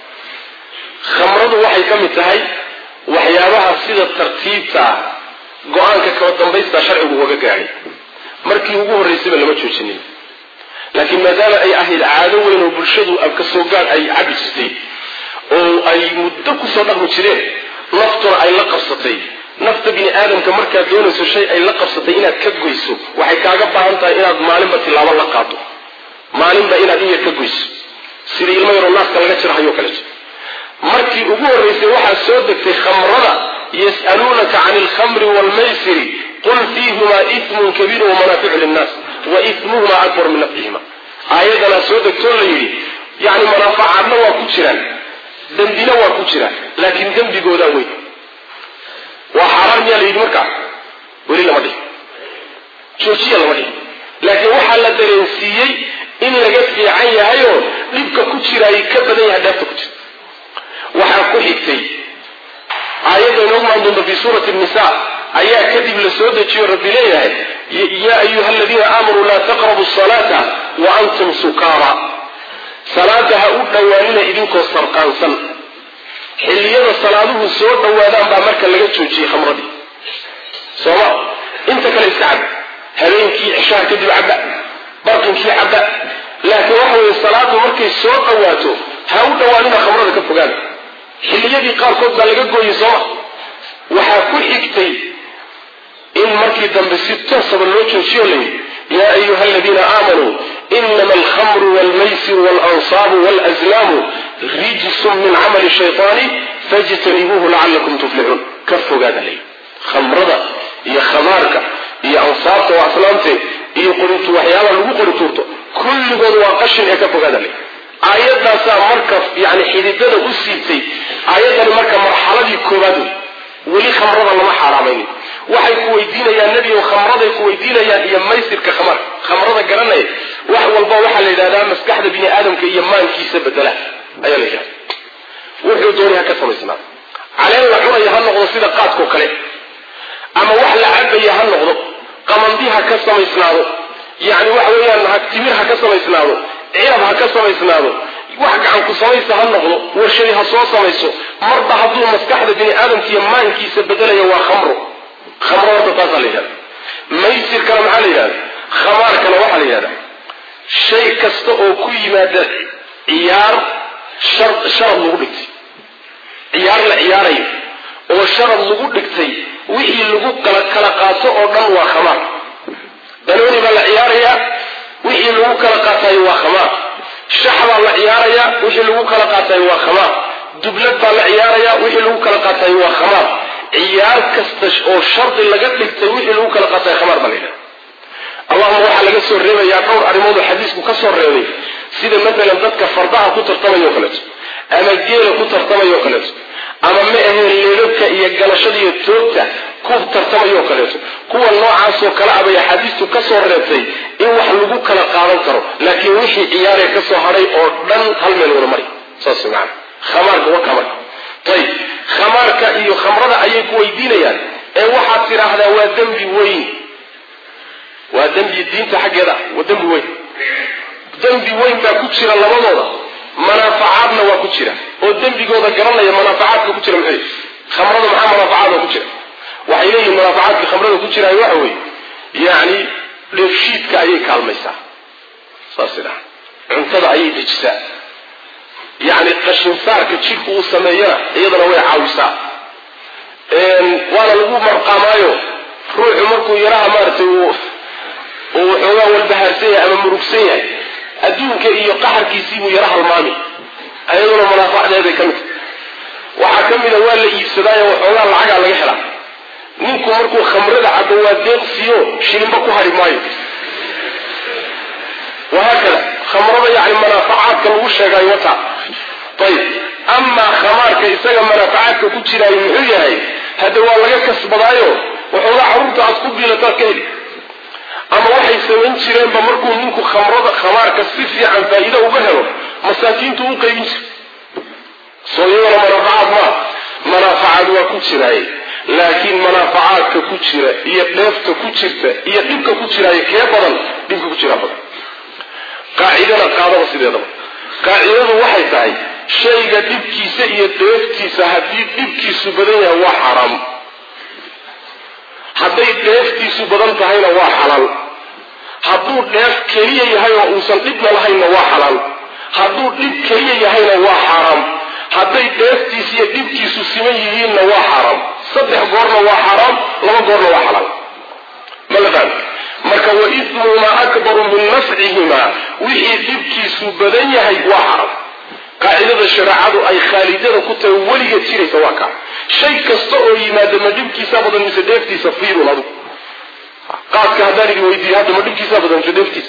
khamradu waxay ka mid tahay waxyaabaha sida tartiibta ah go-aanka kaba dambaysta sharcigu uga gaadhay markii ugu horraysayba lama joojinin laakiin maadaama ay ahayd caado weyn oo bulshadu ka soo gaadh ay cabi jirtay oo ay muddo kusoo dhaqmi jireen naftuna ay la qabsatay nafta bini aadamka markaad doonayso shay ay la qabsatay inaad ka goyso waxay kaaga baahan tahay inaad maalinba tilaabo la qaado maalinba inaad in yar ka goyso sida ilmo yaroo naaska laga jirahayo kaleeto markii ugu horraysay waxaa soo degtay khamrada yas'aluunaka can alkhamri waalmaysiri qul fiihumaa ismun kabiirun wamanaaficu linnaas wa ismuhumaa akbaru min nafcihima aayaddanaa soo degtoo la yidhi yani manaafacaadna waa ku jiraan dembina waa ku jiraan laakiin dembigoodaa weyn waa xaaraan miyaa la yidhi markaa weli lama dhihin joojiya lama dhihin laakiin waxaa la dareensiiyey in laga fiican yahayoo dhibka ku jiraay ka badan yahay dheefta ku jirta waxaa ku xigtay aayadda inoogu maan doonta fii suurati nisa ayaa kadib la soo dejiyo rabbi leeyahay yaa ayuha aladiina aamanuu laa taqrabu salaata wa antum sukaara salaada ha u dhowaanina idinkoo sarqaansan xilliyada salaaduhu soo dhowaadaan baa marka laga joojiyey khamradii sooma inta kale iska cab habeenkii cishaha kadib cabba barqinkii cabba laakiin waxa weeye salaadu markay soo dhowaato ha u dhowaanina khamrada ka fogaada xilliyadii qaarkood baa laga gooyey sooma waxaa ku xigtay in markii dambe si toosaba loo joojiyo layidhi yaa ayuha aladiina aamanuu inama alkhamru walmaysiru waalansaabu walazlaamu rijsun min camali shaytaani fajtanibuuhu lacalakum tuflixuun ka fogaada layidhi khamrada iyo khamaarka iyo ansaabta waa aslaamteed iyo qoritu waxyaabaa lagu qori tuurto kulligood waa qashin ee ka fogaada layidhi aayaddaasaa marka yani xididada u siibtay aayaddani marka marxaladii koowaad wey weli khamrada lama xaaraamaynin waxay ku weydiinayaan nebigo khamraday ku weydiinayaan iyo maysirka khamar khamrada garanaya wax walba waxaa la yidhahdaa maskaxda bini aadamka iyo maankiisa bedela ayaa la yidhahda wuxuu doonay ha ka samaysnaa caleen la cunaya ha noqdo sida qaadkao kale ama wax la cabaya ha noqdo qamandi ha ka samaysnaado yacni waxa weeyaan timir ha ka samaysnaado cirab ha ka samaysnaado wax gacan ku samaysa ha noqdo warshadi ha soo samayso marba hadduu maskaxda bini aadamka iyo maankiisa bedelaya waa khamro khamro horta taasaa la yidhahda maysirkana maxaa la yidhahda khamaarkana waxaa la yidhahda shay kasta oo ku yimaada ciyaar sharad lagu dhigtay ciyaar la ciyaarayo oo sharad lagu dhigtay wixii lagu kala qaato oo dhan waa khamaar danooni baa la ciyaarayaa wixii lagu kala qaatayo waa khamaar shax baa la ciyaarayaa wixii lagu kala qaatayo waa khamaar dublad baa la ciyaarayaa wixii lagu kala qaatayo waa khamaar ciyaar kasta oo shardi laga dhigtay wixii lagu kala qaatayo khamaar baa la yidhahda allahuma waxaa laga soo reebayaa dhowr arrimood oo xadiisku ka soo reebay sida maalan dadka fardaha ku tartamayo kaleeto ama geela ku tartamayo kaleeto ama ma aheen leebabka iyo galashada iyo toogta ku tartamayo kaleeto kuwa noocaasoo kale abay axaadiistu ka soo reebtay in wax lagu kala qaadan karo laakiin wixii ciyaaree ka soo hadhay oo dhan hal meel wada mari saas maana khamaarka wa kamar ayib khamaarka iyo khamrada ayay ku weydiinayaan ee waxaad tidhaahdaa waa dembi weyn waa dembi diinta xaggeeda waa dembi weyn dembi weyn baa ku jira labadooda manaafacaadna waa ku jira oo dembigooda garanaya manaafacaadka ku jira maxay khamrada maxaa manaafacaadka ku jira waxay leeyihin manaafacaadka khamrada ku jiraay waxa weeye yacni dheefshiidka ayay kaalmaysaa saas idhaha cuntada ayay dejisaa yacni qashinsaarka jidhku uu sameeyana iyadana way caawisaa waana lagu marqaamaayo ruuxu markuu yaraha maaragtay uu uu waxoogaa walbahaarsan yahay ama murugsan yahay adduunka iyo qaxarkiisiibuu yara halmaami ayaduna manaafacdeeday ka mid waxaa ka mida waa la iibsadaayo waxoogaa lacagaa laga helaa ninku markuu khamrada cabo waa deeqsiyo shilinba ku hari maayo wahaakada khamrada yani manaafacaadka lagu sheegaayo wataa ayib amaa khamaarka isaga manaafacaadka ku jiraayo muxuu yahay hadda waa laga kasbadaayo waxoogaa carruurta aad ku biilataad ka heli ama waxay samayn jireenba markuu ninku khamrada khamaarka si fiican faa'iida uga helo masaakiintu u qaybin jira soo iyadana manaafacaad maa manaafacaad waa ku jiraaye laakiin manaafacaadka ku jira iyo dheefta ku jirta iyo dhibka ku jiraayo kee badan dhibka ku jiraa badan qaacidana qaadaba sideedaba qaacidadu waxay tahay shayga dhibkiisa iyo dheeftiisa haddii dhibkiisu badan yahay waa xaraam hadday dheeftiisu badan tahayna waa xalaal hadduu dheef keliya yahay oo uusan dhibna lahaynna waa xalaal hadduu dhib keliya yahayna waa xaaraam hadday dheeftiisa iyo dhibkiisu siman yihiinna waa xaaraam saddex goorna waa xaaraam laba goorna waa xalaal ma la fahmi marka wa ismuhumaa akbaru min nafcihimaa wixii dhibkiisu badan yahay waa xaram qaacidada shareecadu ay khaalidada ku tahay weligeed jiraysa waa kaa shay kasta oo yimaada ma dhibkiisa badan mise dheeftiisa fiirun adigu qaadka haddaan idin weydiiyo hadda ma dhibkiisa badan mise dheeftiisa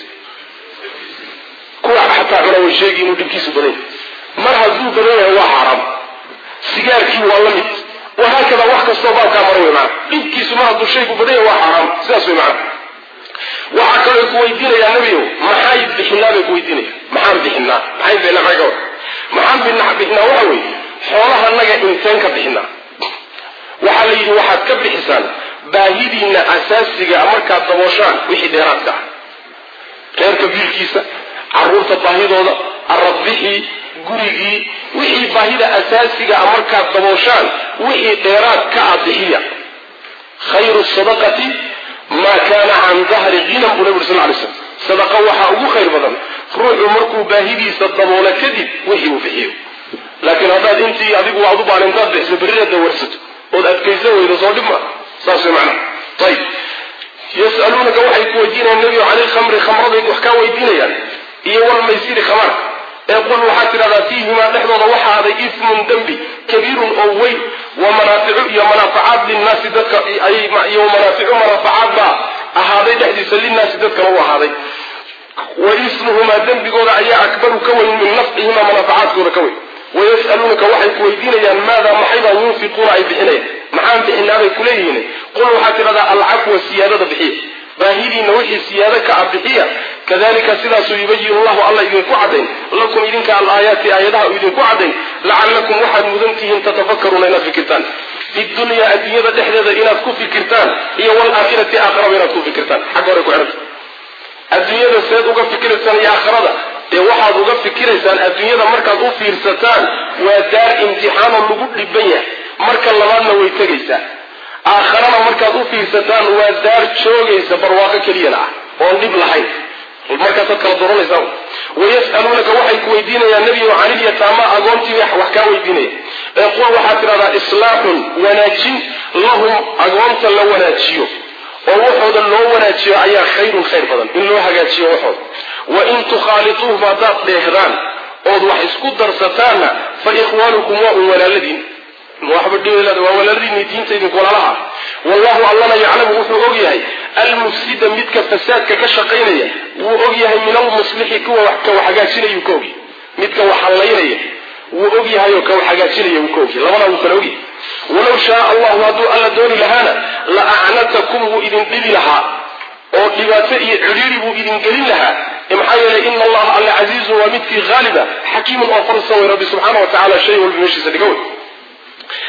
kuwa xataa cuna way sheegi inuu dhibkiisu badan yahay mar hadduu badan yahay waa xaaraam sigaarkii waa la mid wahaakada wax kastoo baabkaa mara wey maana dhibkiisu mar hadduu shaygu badan yahay waa xaaraam sidaas wey macana waxaa kaloo ku weydiinayaa nabiyow maxay bixinaa bay ku weydiinaya maxaan bixinaa maxay bixinaa maxay ka war maxaan bixinaa bixinaa waxa weeye xoolaha naga inteen ka bixinaa waxaa la yidhi waxaad ka bixisaan baahidiina asaasiga markaad dabooshaan wixii dheeraadka ah reerka biilkiisa caruurta baahidooda arabixii gurigii wixii baahida asaasiga ah markaad dabooshaan wixii dheeraad ka ah bixiya khayru sadaqati maa kaana can dahri hinan buu nabi uri sal lay slam sadaqa waxaa ugu khayr badan ruuxu markuu baahidiisa daboolo kadib wixii uu bixiyo laakiin haddaad intii adigu waad u baan intaad bixiso berrina dawarsato ood adkaysan weydo soo dhib ma saas way macna ayib yas'aluunaka waxay ku weydiinayaan nebigo cani lkhamri khamraday wax kaa weydiinayaan iyo walmaysiri khamaarka ee qul waxaad tidhahdaa fiihimaa dhexdooda waxaa aday ismun dembi kabiirun oo weyn wa manaaficu iyo manaafacaad linnaasi dadka iyo manaaficu manaafacaad baa ahaaday dhexdiisa linnaasi dadkana u ahaaday wa ismuhumaa dembigooda ayaa akbaru ka weyn min nafcihimaa manaafacaadkooda ka weyn wayas'aluunaka waxay ku weydiinayaan maadaa maxaybaa yunfiquuna ay bixinayaan maxaan bixinaabay kuleeyihiin qul waxaad tidhahdaa alcafwa siyaadada bixiya baahidiina wixii siyaado ka ah bixiya kadalika sidaasuu yubayinu llahu alla idinku caddayn lakum idinka alaayaati aayadaha uu idinku caddayn lacallakum waxaad mudan tihiin tatafakaruuna inaad fikirtaan fi dunyaa adduunyada dhexdeeda inaad ku fikirtaan iyo waalaakhirati aakhiraba inaad ku fikirtaan xagga hore ku xihanta adduunyada seed uga fikiraysaan iyo aakhirada dee waxaad uga fikiraysaan adduunyada markaad u fiirsataan waa daar imtixaanoo lagu dhiban yahay marka labaadna way tegaysaa aakharana markaad u fiirsataan waa daar joogaysa barwaaqo keliyana ah oon dhib lahayn markaasaad kala doranaysaa wayas'aluunaka waxay ku weydiinayaan nebigo canilyataama agoontii wax kaa weydiinaya ee qul waxaad tidhahdaa islaaxun wanaajin lahum agoonta la wanaajiyo oo waxooda loo wanaajiyo ayaa khayrun khayr badan in loo hagaajiyo waxooda wa in tukhaaliuuhum haddaad dheehdaan ood wax isku darsataanna fa ikhwaanukum waa un walaaladiin waxba dhibelada waa walaaladiini diinta idinku walaalaha wallahu allana yaclamu wuxuu og yahay almufsida midka fasaadka ka shaqaynaya wuu og yahay min almuslixi kuwa ka wax hagaajinayuu ka ogyahay midka wax hallaynaya wuu og yahay oo ka wax hagaajinaya wuu ka ogyahay labadaa wuu kala ogyahay walow shaa allahu hadduu alla dooni lahaana la acnatakum wuu idin dhibi lahaa oo dhibaato iyo cidhiiri buu idin gelin lahaa maxaa yeelay ina allaha alla casiizun waa midkii haaliba xakiimun oo farsan way rabbi subxaana wa tacala shay walba meeshiisa dhiga wey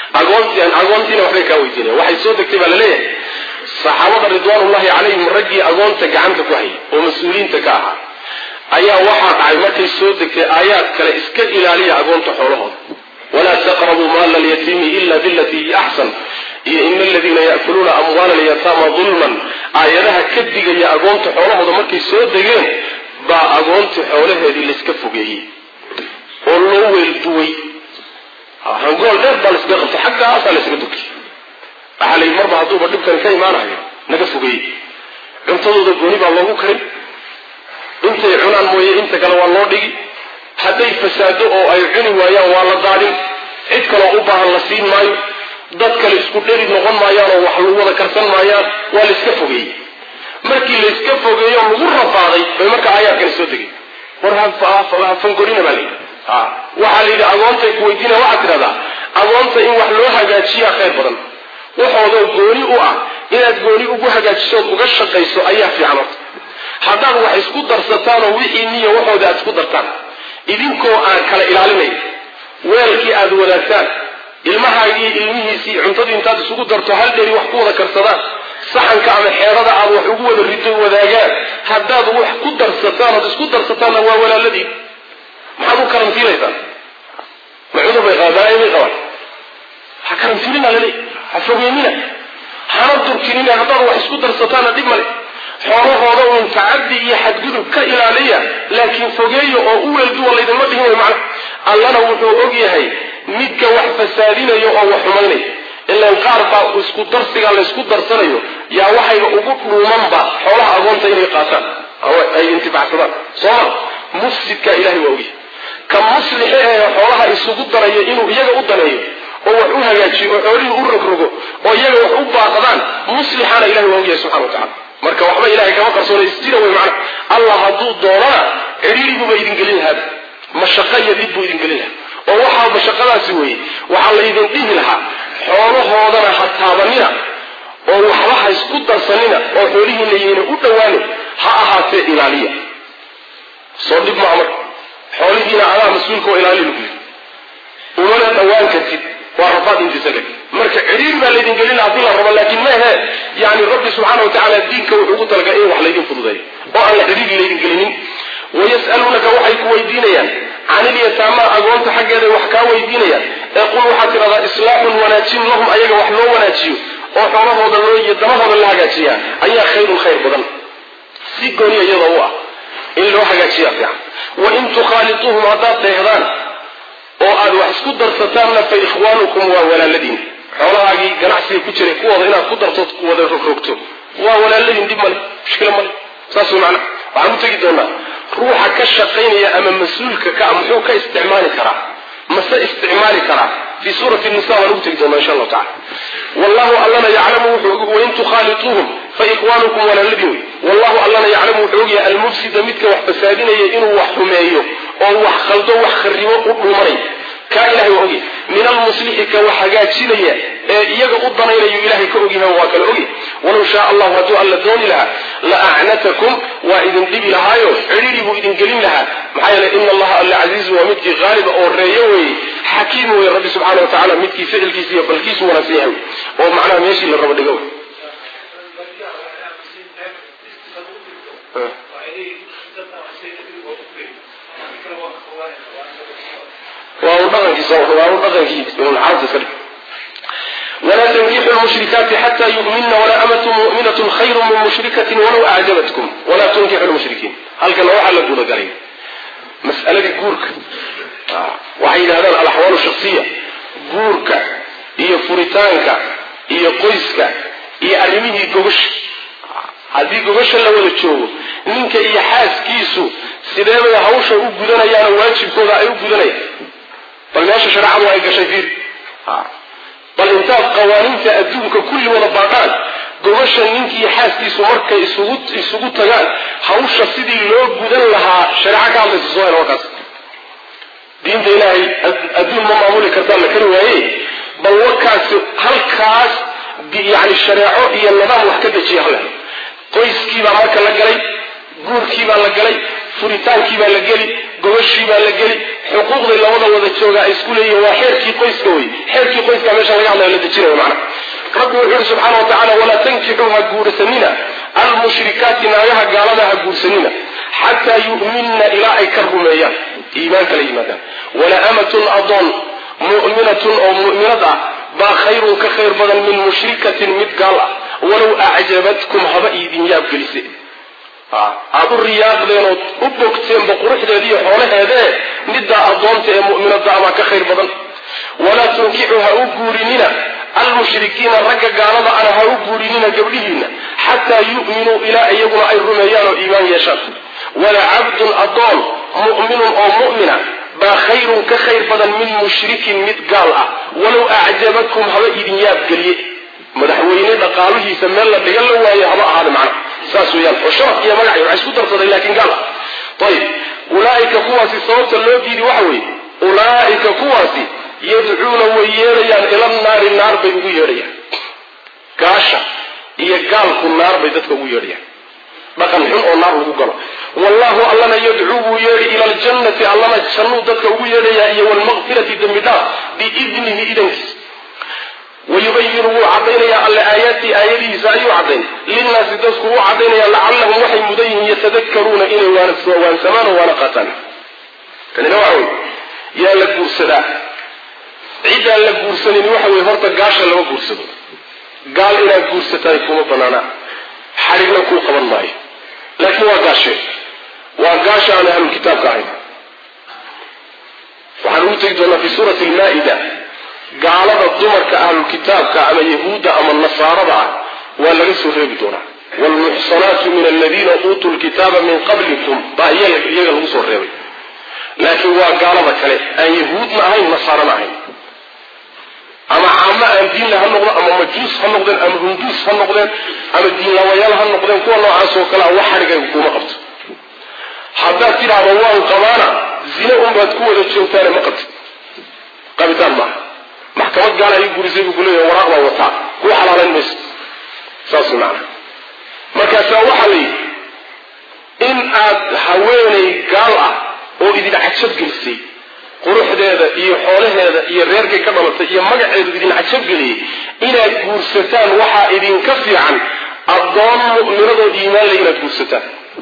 agoonti agoontiina waxbay kaa weydiinayan waxay soo degtay baa laleeyahay saxaabada ridwaanullahi calayhim raggii agoonta gacanta ku hayay oo mas-uuliyiinta ka ahaa ayaa waxaa dhacay markay soo degtay aayaad kale iska ilaaliya agoonta xoolahooda walaa taqrabuu maala alyatiimi ila bilatii hi axsan iyo ina aladiina yaakuluuna amwaala alyataama dulman aayadaha ka digaya agoonta xoolahooda markay soo degeen baa agoontii xoolaheedii layska fogeeyey oo loo weelduway hangool dheer baa laysaga qabtay xaggaasaa laysaga dugay waxaa la yidhi marba hadduuba dhibkani ka imaanayo naga fogeeyey cuntadooda gooni baa loogu karin intay cunaan mooye inta kale waa loo dhigi hadday fasaado oo ay cuni waayaan waa la daadin cid kaloo u baahan la siin maayo dad kale isku dheri noqon maayaan oo wax lagu wada karsan maayaan waa layska fogeeyey markii layska fogeeyo lagu rafaaday bay marka aayaadkani soo degay war hafangorina baa layidhi waxaa la yidhi agoontay ku weydiina waxaad tidhahdaa agoonta in wax loo hagaajiyaa khayr badan waxoodoo gooni u ah inaad gooni ugu hagaajisood uga shaqayso ayaa fiican horta haddaad wax isku darsataan oo wixii niya waxooda aad isku dartaan idinkoo aan kala ilaalinayn weelkii aad wadaagtaan ilmahaagii ilmihiisii cuntadii intaad isugu darto hal dheri wax ku wada karsadaan saxanka ama xeerada aad wax ugu wada rido wadaagaan haddaad wax ku darsataan ood isku darsataanna waa walaaladiin maxaad u karantiilaysaan ma cudur bay qabaan balaayo bay qabaan ha karantiilina lale ha fogeynina hana durkinina haddaad wax isku darsataanna dhib male xoolahooda uun tacaddi iyo xadgudub ka ilaaliya laakiin fogeeya oo u weelduwa laydinma dhihin way macna allana wuxuu og yahay midka wax fasaadinayo oo wax xumaynaya ilaan qaar baa isku darsiga laysku darsanayo yaa waxayba ugu dhuumanba xoolaha agoonta inay qaataan ay intifacsadaan sooma mufsidka ilahay waa ogyahay ka muslixa ee xoolaha isugu daraya inuu iyaga u daneeyo oo wax u hagaajiyo oo xoolihii u rogrogo oo iyaga wax u baaqdaan muslixaana ilahay waa ogyahay subxana wa tacala marka waxba ilahay kama qarsoona isjira wey macna allah hadduu doonana cidhiiriguba idin gelin lahaaba mashaqo iyo dhib buu idin gelin lahaa oo waxaa mashaqadaasi weeye waxaa la idin dhihi lahaa xoolahoodana ha taabanina oo waxba ha isku darsanina oo xoolihiina yayna u dhowaanin ha ahaatee ilaaliya soo dhib maa marka xoolihiina adaa mas-uulka oo ilaali lagu yiri umana dhowaan kartid waa rafaad intiisa leg marka cidhiir baa laydin gelin haddii la rabo laakiin maahe yani rabbi subxaana wa tacaala diinka wuxuu ugu talagalay in wax laydin fududeeyo oo aan la cidhiir laydin gelinin wayas'aluunaka waxay ku weydiinayaan can ilyataama agoonta xaggeeday wax kaa weydiinayaan ee qul waxaad tidhahdaa islaaxun wanaajin lahum ayaga wax loo wanaajiyo oo xoolahooda loo iyo damahooda la hagaajiyaa ayaa khayrun khayr badan si gooniya iyadoo u ah in loo hagaajiyaa fiican wain tukhaaliuuhum haddaad deehdaan oo aad wax isku darsataanna fa ikhwaanukum waa walaaladiin xoolahaagii ganacsiga ku jiray kuwooda inaad ku dartood wada rogrogto waa walaaladiin dhib male mushkila male saas way macna waxaan u tegi doonaa ruuxa ka shaqaynaya ama mas-uulka ka muxuu ka isticmaali karaa mase isticmaali karaa fii suurati nisa waan ugu tegi doonaa insha allahu tacala wallahu allana yaclamu wuxuu wain tukhaaliuuhum fa ikhwaanukum walaaladiin wey wallahu allana yaclamu wuxuu ogyahay almufsida midka wax fasaadinaya inuu wax xumeeyo oo wax khaldo wax kharibo u dhuumanay kaa ilahay waa ogyahay min almuslixi ka wax hagaajinaya ee iyaga u danaynayo ilahay ka ogyahay waa kala ogyahay walow shaa allahu hadduu alla dooni lahaa la acnatakum waa idin dhibi lahaayo cidhiri buu idin gelin lahaa maxaa yeele ina allaha alla casiizu waa midkii qaaliba oo reeyo weeye xakiim weye rabbi subxaana wa tacala midkii ficilkiisa iyo balkiisu wanaagsan yahay oo macnaha meeshii la rabo dhigo wey waa un dhaqankiisa waa un dhaqankii xaalta iska dhig walaa tankixu lmushrikaati xata yu'minna walaa amatu mu'minatun khayru min mushrikatin walow acjabatkum walaa tunkixu lmushrikiin halkana waxaa la gudagalay mas'aladii guurka waxay yidhahdaan alaxwaalu shaksiya guurka iyo furitaanka iyo qoyska iyo arrimihii gogosha haddii gogosha la wada joogo ninka iyo xaaskiisu sidee bay hawsha u gudanayaanoo waajibkooda ay u gudanayaan bal meesha shareecadu ay gashay fiir bal intaad qawaaniinta adduunka kulli wada baadhaan gogosha ninkiiyo xaaskiisu markay isugu isugu tagaan hawsha sidii loo gudan lahaa shareeco ka hadlaysa soo hela warkaas diinta ilaahay adduun ma maamuli kartaan la kari waaye bal warkaasi halkaas yani shareeco iyo nidaam wax ka dejiya hale qoyskiibaa marka la galay guurkiibaa la galay furitaankii baa la geli gogoshiibaa la geli xuquuqday labada wada jooga ay isku leeyihin waa xeerkii qoyska wey xeerkii qoyska meesha laga hadlayo la dejinayo macna rabbi wuxuu yihi subxaana wa tacala walaa tankixuu ha guursanina almushrikaati naagaha gaalada ha guursanina xataa yu'minna ilaa ay ka rumeeyaan iimaanka la yimaadaan wala amatun adoon mu'minatun oo mu'minad ah baa khayrun ka khayr badan min mushrikatin mid gaal ah walow acjabatkum haba idin yaabgelise aada u riyaaqdeen ood u bogteenba quruxdeeda iyo xoolaheedee middaa addoonta ee mu'minada abaa ka khayr badan walaa tunkixu ha u guurinina almushrikiina ragga gaalada ana ha u guurinina gabdhihiina xataa yu'minuu ilaa iyaguna ay rumeeyaan oo iimaan yeeshaan wala cabdun addoon mu'minun oo mu'mina baa khayrun ka khayr badan min mushrikin mid gaal ah walow acjabatkum haba idin yaabgeliye madaxweyne dhaqaaluhiisa meel la dhigan la waaye haba ahaada macna saas weeyaan oo sharaf iyo magacay waxay isku darsaday laakiin gaal ah ayib ulaa'ika kuwaasi sababta loo diidi waxa weeye ulaa'ika kuwaasi yadcuuna way yeedhayaan ila naari naar bay ugu yeedhayaan gaasha iyo gaalku naar bay dadka ugu yeedhayaan dhaqan xun oo naar lagu galo wallahu allana yadcuu buu yeedhi ila aljannati allana jannuu dadka ugu yeedhayaa iyo walmaqfirati dembi dhaaf biidnihi idankiisa wayubayinu wuu cadaynayaa alle aayaatii aayadihiisa ayuu cadayn linnaasi dadku u cadaynaya lacallahum waxay mudan yihiin yatadakaruuna inay waansamaan oo waana qaataan kanina waxa wey yaa la guursadaa ciddaan la guursanin waxa weye horta gaasha lama guursado gaal inaad guursataay kuma banaana xadhigna kuu qaban maayo laakiin waa gaashe waa gaasha aan ahlul kitaabka ahayn waxaan ugu tegi doonaa fi suurati lmaa-ida gaalada dumarka ahlulkitaabka ama yahuudda ama nasaarada ah waa laga soo reebi doonaa waalmuxsanaatu min aladiina uutuu lkitaaba min qablikum baa iyaga lagu soo reebay laakiin waa gaalada kale aan yahuudna ahayn nasaarana ahayn ama caamo aan diinla ha noqdo ama majuus ha noqdeen ama hunduus ha noqdeen ama diinlawayaal ha noqdeen kuwa noocaas oo kale a wax xadhigayga kuma qabto haddaad tidhaahdo waan qabaana zine unbaad ku wada joogtaane ma qabtid qabitaan maaha maxkamad gaala ii gurisay buu kuleeyahay waraaq baa wataa kuu xalaalayn mayso saas macana markaasaa waxaa la yidhi in aad haweenay gaal ah oo idin cajabgelisay quruxdeeda iyo xoolaheeda iyo reerkay ka dhalatay iyo magaceedu idin cajabgeliyey inaad guursataan waxaa idinka fiican addoon mu'minadoo iimaan leh inaad guursataan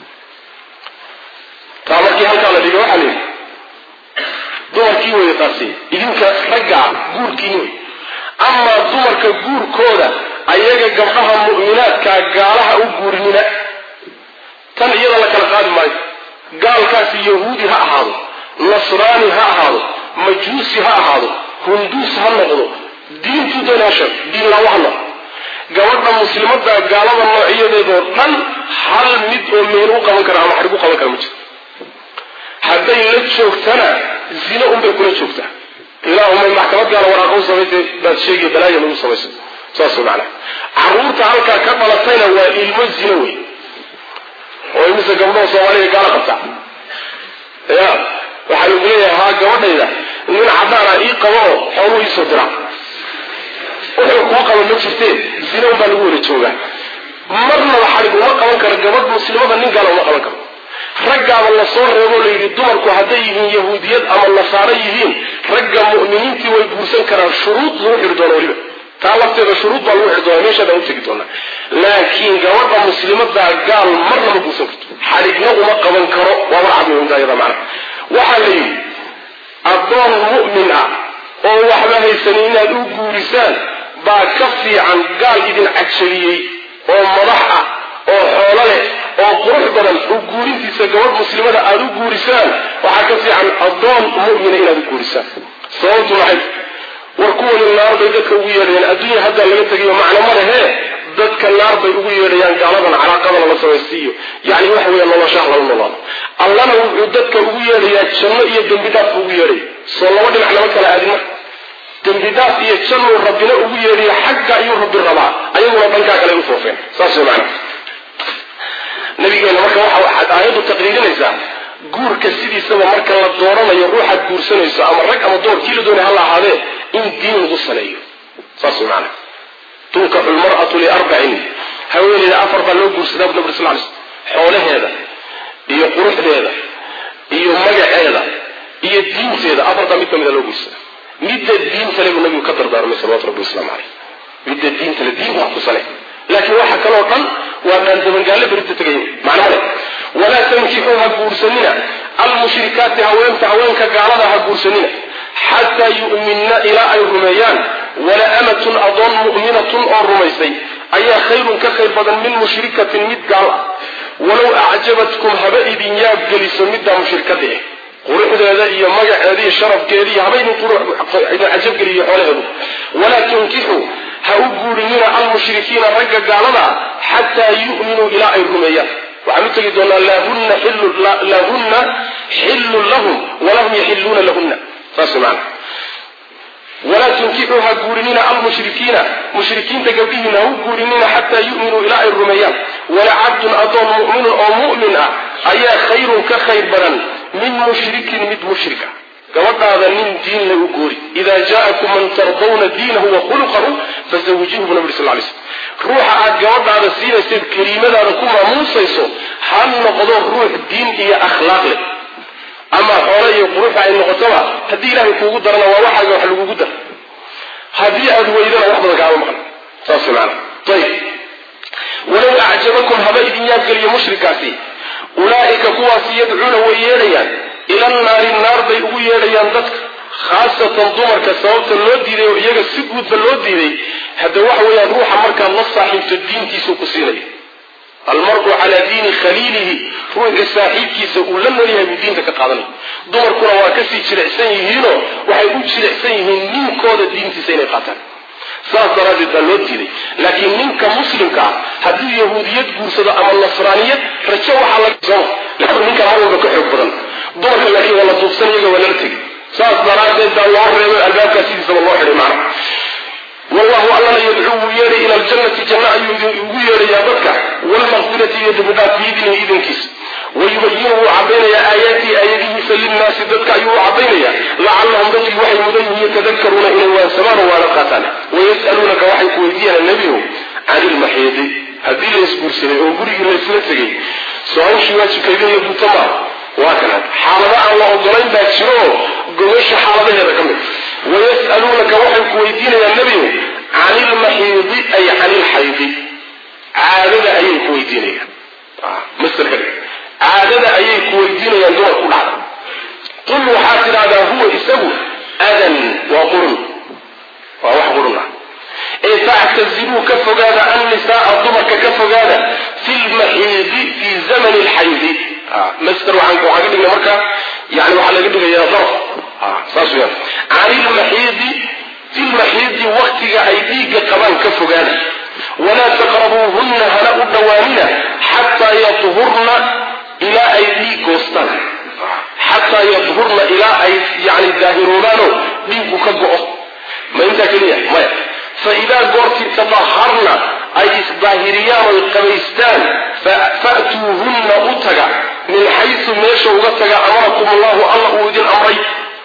taa markii halkaa la dhigay waxaa la yidhi dumarkii wey taasi idinka raggaa guurkiini wey amaa dumarka guurkooda ayaga gabdhaha mu'minaadkaa gaalaha u guurinina tan iyada la kala qaadi maayo gaalkaasi yahuudi ha ahaado nasraani ha ahaado majuusi ha ahaado hunduus ha noqdo diintuu doon ha sheeg diin laawo ha noqdo gabadha muslimada gaalada noocyadeedoo dhan hal mid oo meel u qaban kara ama xadhig u qaban kara ma jirto hadday la joogtana zine unbay kula joogtaa ilaahumay maxkamad gaala waraaqa u samaysay baad sheegaya balaaya lagu samayso saas macana caruurta halkaa ka dhalatayna waa ilmo zine wey oo imise gabdhaha soomaaliya gaala qabtaa ya waxaa lagu leeyahay haa gabadhayda nin caddaana ii qabo oo xooluu iisoo dira wuxuu kuu qaba ma jirteen zine unbaa lagu wada joogaa marnaba xadhig uma qaban karo gabadh muslimada nin gaala uma qaban karo raggaaba la soo reebo la yidhi dumarku hadday yihiin yahuudiyad ama nasaaro yihiin ragga mu'miniintii way guursan karaan shuruud lagu xidhi doona weliba taa lafteeda shuruud baa lagu xidhi doona meeshaadaan utegi doonaa laakiin gabadha muslimadaa gaal marna ma guursan karto xadhigna uma qaban karo waa warcad muhimta iyada macna waxaa la yidhi addoon mu'min ah oo waxba haysanin inaad u guurisaan baa ka fiican gaal idin cajabiyey oo madax ah oo xoolo leh oo qurux badan u guurintiisa gabadh muslimada aada u guurisaan waxaa ka fiican addoon mu'mina inaad u guurisaan sababtu maxay war kuwani naar bay dadka ugu yeedhayaan adduunya haddaa laga tegayo macno ma lehee dadka naar bay ugu yeedhayaan gaaladan calaaqadana la samaystiiyo yacni waxa weeya noloshaha lala noolaado allana wuxuu dadka ugu yeedhayaa janno iyo dembi dhaaf buu ugu yeedhaya soo laba dhinac lama kala aadin marka dembi dhaaf iyo jannuu rabbina ugu yeedhaya xagga ayuu rabbi rabaa ayaguna dhankaa kale u foofeen saas way macana nabigeena marka waxaad aayaddu taqriirinaysaa guurka sidiisaba marka la dooranayo ruuxaad guursanayso ama rag ama door kii la doonay hala ahaadee in diin lagu saleeyo saas way macana tunkaxu lmar'atu liarbacin haweeneyda afar baa loo guursadaa bu nabri sal lay slm xoolaheeda iyo quruxdeeda iyo magaceeda iyo iyo diinteeda afartaa mid kamida loo guursada midda diintale buu nabigu ka dardaarmay salawatu rabbi wasalaamu caleyh midda diintale diin wax ku sale laakiin waxa kaloo dhan waa dhaandabangaalle berita tegay macno male walaa tankixuu ha guursanina almushrikaati haweenta haweenka gaalada ha guursanina xataa yu'minna ilaa ay rumeeyaan wala amatun adoon mu'minatun oo rumaysay ayaa khayrun ka khayr badan min mushrikatin mid gaal ah walow acjabatkum haba idin yaab geliso middaa mushrikada eh quruxdeeda iyo magaceeda iyo sharafkeeda iyo haba idin cajabgeliyo xoolaheedu walaa tunkixuu ha u guurinina almushrikiina ragga gaalada xataa yu'minuu ilaa ay rumeeyaan waxaan u tegi doonaa lahunna xillun lahum walahum yaxiluuna lahunna saas maana walaa tunkixuu ha guurinina almushrikiina mushrikiinta gabdhihiina ha u guurinina xataa yu'minuu ilaa ay rumeeyaan wala cabdun adoon mu'minun oo mu'min ah ayaa khayrun ka khayr badan min mushrikin mid mushrika gabadhaada nin diin la u goori idaa jaa'akum man tardawna diinahu wa khuluqahu fazawijihu bu nabi sal lay slm ruuxa aad gabadhaada siinayseed kariimadaada ku maamuusayso ha noqdo ruux diin iyo akhlaaq leh ama xoole iyo quruxa ay noqotoba haddii ilaahay kuugu darana waa waxaaga wax lagugu dar haddii aad weydana wax badan kaama maqan saas maana ayib walow acjabakum haba idin yaabgeliyo mushrikaasi ulaa'ika kuwaasi yadcuuna way yeedhayaan ila naari naar bay ugu yeedhayaan dadka khaasatan dumarka sababta loo diiday oo iyaga si guudba loo diiday hadda waxa weeyaan ruuxa markaad la saaxiibto diintiisuu ku siinaya almaru calaa diini khaliilihi ruuxii saaxiibkiisa uu la noolyahay buu diinta ka qaadanaya dumarkuna waa kasii jilicsan yihiinoo waxay u jilicsan yihiin ninkooda diintiisa inay qaataan saas daraaddeed baa loo diiday laakiin ninka muslimka ah hadduu yahuudiyad guursado ama nasraaniyad rajo waxaa laga ninkaa mar walba ka xoog badan dumarka laakiin waa la duubsan iyaga waa lala tegi saas daraaddeed baa loo reebay albaabkaa sidiisaba loo xidhay macna wallahu allana yadcuu wuu yeedhay ila aljannati janno ayuu ugu yeedhayaa dadka waalmaqfirati iyo dembidhaaf biidnihi idankiisa wayubayinu wuu cadaynayaa aayaatihi aayadihiisa linnaasi dadka ayuu u cadaynayaa lacallahum dadkii waxay mudan yihiin yatadakaruuna inay waansamaan oo waana qaataan wayas'aluunaka waxay ku weydiiyaan nebigu cani ilmaxiidi haddii la isguursaday oo gurigii laysla tegay so-aashii waajibkaydin iyo guta maa waa kana xaalado aan la ogolayn baa jiro oo gogasha xaaladaheeda ka mid wayas'aluunaka waxay ku weydiinayaan nebigu cani ilmaxiidi ay cani ilxaydi caadada ayay ku weydiinayaan maslka caadada ayay ku weydiinayaan dumar ku dhacda qul waxaad tidhahdaa huwa isagu adan waa qurun waa wax qurun ah ee factaziluu ka fogaada annisaaa dumarka ka fogaada fi lmaxiidi fi zamani lxaydi master waxaan waxaan ka dhigna marka yani waxaa laga dhigayaa darf saas weyaan can ilmaxiidi fi lmaxiidi waktiga ay dhiigga qabaan ka fogaada walaa taqrabuuhunna hana u dhawaanina xataa yadhurna ilaa ay dhiig goostaan xataa yadhurna ilaa ay yani daahiroobaanoo dhiiggu ka go-o ma intaa keliya maya fa idaa goortii tadaharna ay isdaahiriyaan oy qabaystaan fa'tuuhunna u taga min xaysu meesha uga taga amarakum allahu alla uu idin amray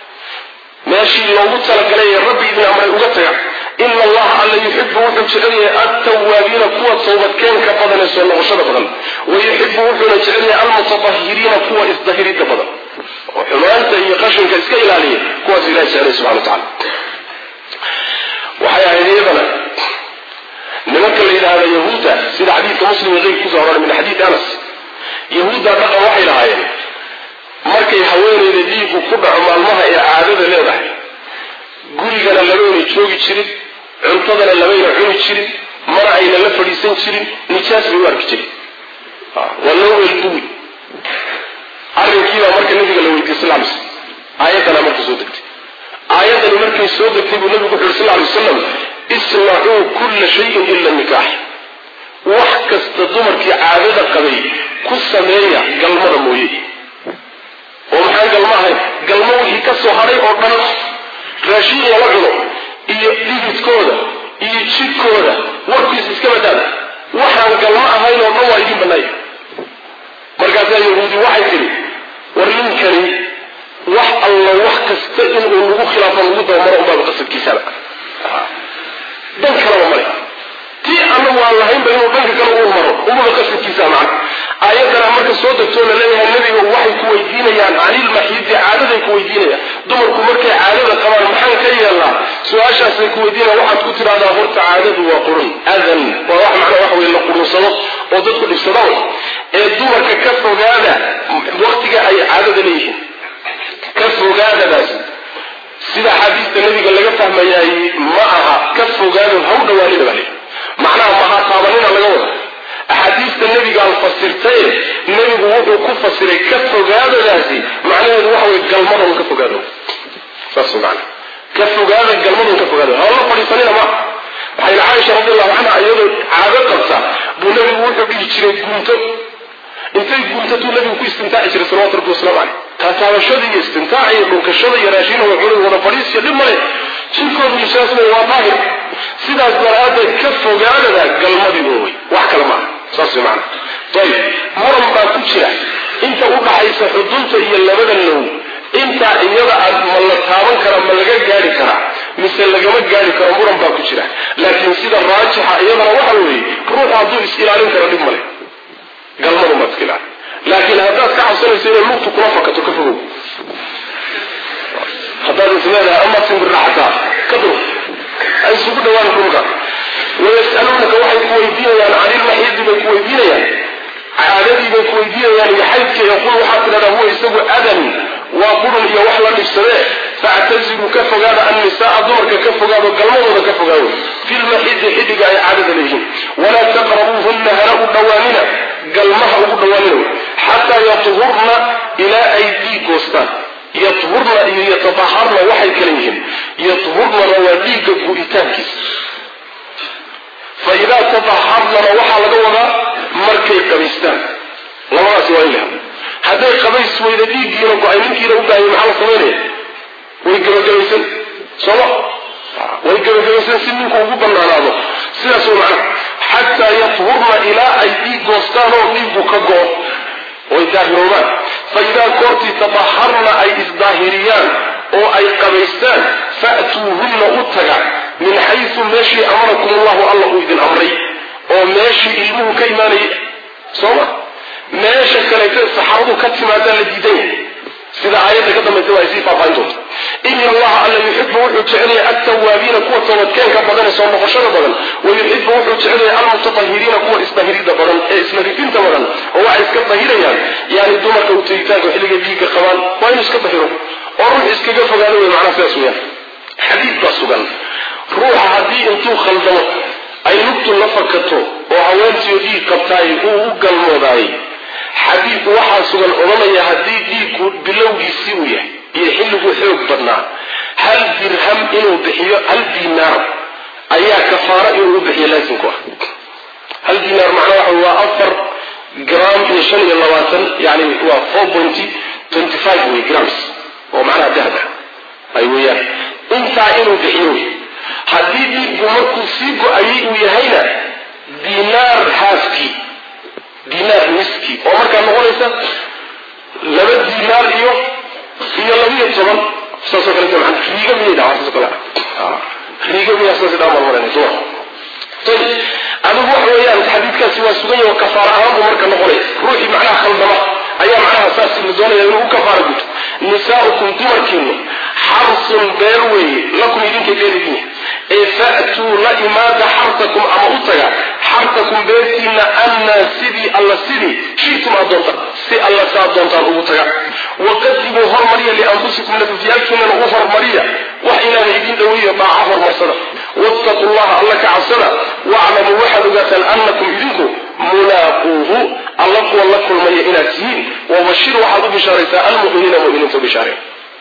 meeshii loogu talagalay ee rabbi idin amray uga taga ina allaha alla yuxibu wuxuu jecel yahay altawaabiina kuwa towbadkeenka badan ee soo noqoshada badan wa yuxibu wuxuuna jecel yahay almutatahiriina kuwa isdahiridda badan oo xumaanta iyo qashinka iska ilaaliya kuwaas ilahi jeclay subxana wa tacala waxay ahayd iyadana nimanka la yidhaahda yahuudda sida xadiidka muslim iyo keyrka kusoo horan min xadiid anas yahuudda dhaqan waxay lahaayeen markay haweenayda dhiigu ku dhaco maalmaha ee caadada leedahay gurigana lamayna joogi jirin cuntadana lamayna cuni jirin mana ayna la fadhiisan jirin nijaas bay u arki jirin waa loo weelduwi arrinkiibaa marka nabiga la weydiiyey sal lay slam aayaddana marka soo degtay aayaddani markay soo degtay buu nabigu wuxu yuri sal lay wasalam isnacuu kulla shayin ila nikaax wax kasta dumarkii caadada qabay ku sameeya galmada mooye oo maxaan galmo ahayn galmo wixii ka soo hadhay oo dhan raashin lala cuno iyo dhigidkooda iyo jidhkooda warkiis iska badaada waxaan galmo ahayn oo dhan waa idin bannaaya markaasaa yahuudi waxay tidhi war ninkani wax alla wax kasta inuu nagu khilaafo nagu dabamaro unbaaba qasadkiisaba dan kalaba male tii anagu aan lahaynba inuu dhanka kale uu maro umaba qasadkiisa macna aayadana marka soo degtoo la leeyahay nebiga waxay ku weydiinayaan canilmaxiidi caadaday ku weydiinayaan dumarku markay caadada qabaan maxaan ka yeelnaa su-aashaasay ku weydiinayan waxaad ku tidhahdaa horta caadadu waa qurun adan waa wax macnaa waxa weye la qurunsado oo dadku dhibsada way ee dumarka ka fogaada waktiga ay caadada leeyihiin ka fogaadadaas sida xaadiista nabiga laga fahmayaay ma aha ka fogaado haw dhawaanina baa leeyi macnaha maha taabanina laga wada axaadiista nebigaan fasirtaye nebigu wuxuu ku fasiray ka fogaadadaasi macnaheedu waxa wey galmadon ka fogaado saas man ka fogaada galmadon ka fogaado hawla fadhiisanina ma waxay caaisha radiallahu canha iyadoo caado qabta buu nebigu wuxuu dhihi jiray gunto intay guntatuu nebigu ku istimtaaci jiray salawatu rabbi waslamu caleyh taataabashada iyo istimtaaca iyo dhunkashada iyo raashinooda cunug wada fadhiisiyo dhib male jirkoodu nisaasna waa daahir sidaas daraadeed ka fogaadada galmadii oowey wax kale maaha saas way macana ayib muran baa ku jira inta u dhaxaysa xudunta iyo labada low intaa iyada aad ma la taaban karaa ma laga gaari karaa mise lagama gaari karo muran baa ku jira laakiin sida raajixa iyadana waxa weeye ruuxu hadduu is ilaalin karo dhib male galmadu maad iska ilaali laakiin haddaad ka cabsanayso inay lugtu kula fakato ka fogow haddaad is leedahay ama simbirraxataa ka dur ay isugu dhawaan dhulka wayas'aluunaka waxay ku weydiinayaan canilmaxiidi bay ku weydiinayaan caadadii bay ku weydiinayaan iyo xaydka yaqul waxaad tidhahdaa huwa isagu adan waa qurun iyo wax la dhibsadee factaziluu ka fogaada annisaaa dumarka ka fogaado galmadooda ka fogaado filmaxidi xidhiga ay caadada leeyihiin walaa taqrabuuhunna hana u dhowaanina galmaha ugu dhowaanina xataa yatuhurna ilaa ay dhiig goostaan yahurna iyo yatadaharna waxay kala yihiin yahurnana waa dhiigga gu'itaankiisa fa idaa tadaharnana waxaa laga wadaa markay qabaystaan labadaasi waa in la helo hadday qabays weyda dhiiggiina go-ay ninkiina u baahaya maxaa la samaynaya way gabagabaysan sooma way gabagabaysan si ninku ugu banaanaado sidaas way macnaha xataa yahurna ilaa ay dhiig goostaan oo dhiiggu ka go-o way daahiroobaan fa idaa koortii tadaharna ay isdaahiriyaan oo ay qabaystaan fa'tuuhunna u taga min xaysu meeshii amarakum allahu alla uu idin amray oo meeshii ilmuhu ka imaanayay sooma meesha kaleeta saxaabadu ka timaadaan la diidan yahay sida aayadda ka dambaysa waa ay sii faahfaahin doonta ina allaha alla yuxibu wuxuu jecelyahay altawaabiina kuwa toobadkeenka badan ee soo noqoshada badan wa yuxibu wuxuu jecelyahay almutatahiriina kuwa isdahirida badan ee isnadifinta badan oo waxay iska dahirayaan yani dumarka u tegitaanka xilliga dhiigga qabaan waa inuu iska dahiro oo ruux iskaga fogaado wey macnaha sidaas weyaan xadiid baa sugan ruuxa haddii intuu khaldamo ay lugtu la fakato oo haweentiyo dhiig qabtaay uu u galmoodaayey xadiidku waxaa sugan odhanaya haddii dhiiggu bilowgiisii uu yahay iyo xilligu xoog badnaa hal dirham inuu bixiyo hal dinaar ayaa kafaaro inuu u bixiyo laasimku ah hal dinaar macnaa waxa waa afar gram iyo shan iyo labaatan yani waa four pointy twenty five wey grams oo macnaha dahab ah ay weeyaan intaa inuu bixiyo wey haddii dhiiggu markuu sii go-ayay uu yahayna dinaar haafkii dinaar niski oo markaa noqonaysa laba dinaar iyo iyo labiyo toban saasoo kale man riiga miyay dhawa saasoo kale riiga miyaa saas dhaa marmaranay suma ayib adigu waxa weeyaan xadiidkaasi waa sugan yahay oo kafaara ahaan buu marka noqonaya ruuxii macnaha khaldama ayaa macnaha saas la doonaya inuu u kafaara guto nisaaukum dumarkiinu xarsun beer weeye lakum idinka beeridiin ee fa'tuu la imaada xarsakum ama u taga xarsakum beertiina annaa sidii alla sidii shitum aad doontaan si alla saad doontaan ugu taga waqadimuu hormariya lianfusikum nafafyaalkiinana u hormariya wax ilaana idin dhoweeyo dhaaca hormarsada wattaqu llaha alla ka cabsada waclamuu waxaad ogaataan annakum idinku mulaaquuhu alla kuwa la kulmaya inaad tihiin wabashir waxaad u bishaaraysaa almuminiina muminiinta u bishaareen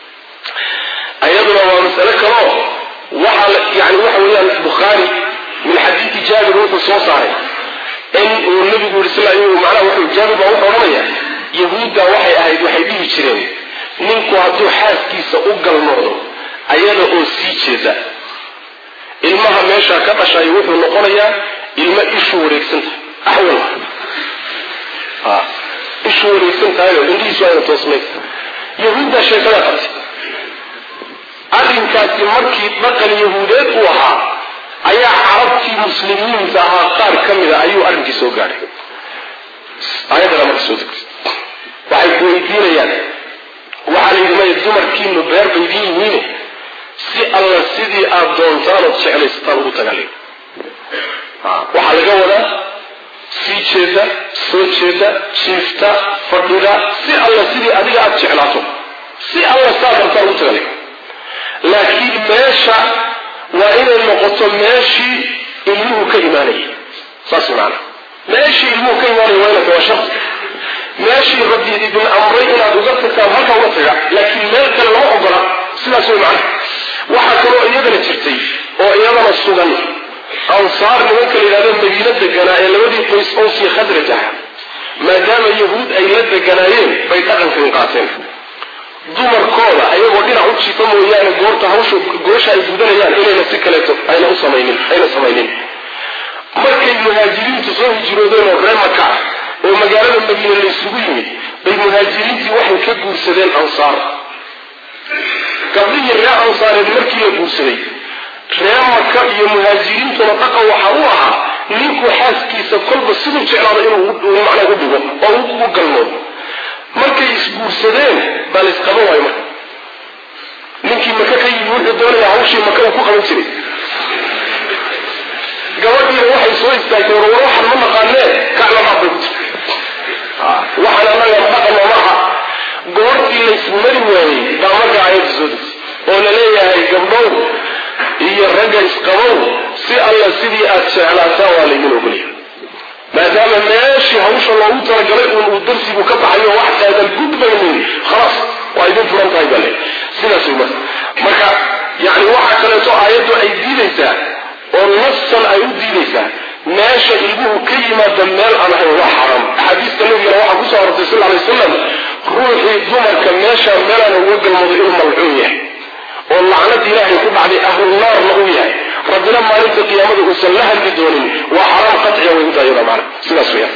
ayaduna waa masale kaloo waxaa yani waxa weeyaan bukhaari min xadiidi jaabir wuxuu soo saaray in uu nabigu yiri sal macnaha wuxuu jaabir baa wuxuu odhanaya yahuudda waxay ahayd waxay dhihi jireen ninku hadduu xaaskiisa u galmoodo ayada oo sii jeeda ilmaha meeshaa ka dhashay wuxuu noqonayaa ilmo ishu wareegsan tahay axwal ishu wareegsan tahayo indhihiisu ayna toosnayn yahuuddaa sheekadaa qabtay arrinkaasi markii dhaqan yahuudeed uu ahaa ayaa carabtii muslimiinta ahaa qaar ka mida ayuu arrinkii soo gaadhay ayaddana marka soo degtay waxay ku weydiinayaan waxaa layidhi maya dumarkiinu beer bay idin yihiine si alla sidii aad doontaan ood jeclaysataan ugu tagali waxaa laga wadaa sii jeeda soo jeeda jiifta fadhida si alla sidii adiga aada jeclaato si alla saa dartaan ugu tagali laakiin meesha waa inay noqoto meeshii ilmuhu ka imaanayay saas maana meeshii ilmuhu ka imaanaya waa inay waa shaqsi meeshii rabbi idin amray inaad uga tagtaan halka uga taga laakiin meel kale lama ogola sidaas way macana waxaa kaloo iyadana jirtay oo iyadana sugan ansaar nimanka la yidhahdo madiino deganaa ee labadii qoys owsii khadraj ah maadaama yahuud ay la deganaayeen bay dhaqankan qaateen dumarkooda ayagoo dhinac u jiifa mooyaane goorta hawsha goosha ay gudanayaan inayna si kaleeto ayna u samaynin ayna samaynin markay muhaajiriintu soo hijroodeen oo reer maka ah oo magaalada madiine laysugu yimid bay muhaajiriintii waxay ka guursadeen ansaar gabdhihii reer ansaareed markii la guursaday reer maka iyo muhaajiriintuna dhaqan waxa u ahaa ninku xaaskiisa kolba siduu jeclaado inuu macnaa u dhigo oo u galmoodo markay isguursadeen baa laysqaban waayo marka ninkii maka ka yimi wuxuu doonaya hawshii maka uu ku qaban jiray gabadhiina waxay soo istaagtay war war waxaan ma naqaanee kaclabaad bay ku jirtay waxaan annaga dhaqan oo maaha goortii laysmari waayey baa marka aayadda soo degtay oo la leeyahay gabdhow iyo ragga isqabow si alla sidii aad jeclaataan waa laydin ogolaya maadaama meeshii hawsha loogu talagalay uun uu darsigu ka baxayo wax aadan gudbaynin khalaas waa idin furan tahay bale sidaas way marka marka yani waxaa kaleeto aayaddu ay diidaysaa oo nafsan ay u diidaysaa meesha ilmuhu ka yimaada meel aan ahayn waa xaram axaadiista nabigana waxaa kusoo arortay sal alay wasalam ruuxii dumarka meesha meelaan uga galmoodo inuu malcuun yahay oo lacnad ilaahay ku dhacday ahlunaarna uu yahay rabbina maalinta qiyaamada uusan la hadli doonin waa xaraam qaciya way udayada maana sidaas weyaan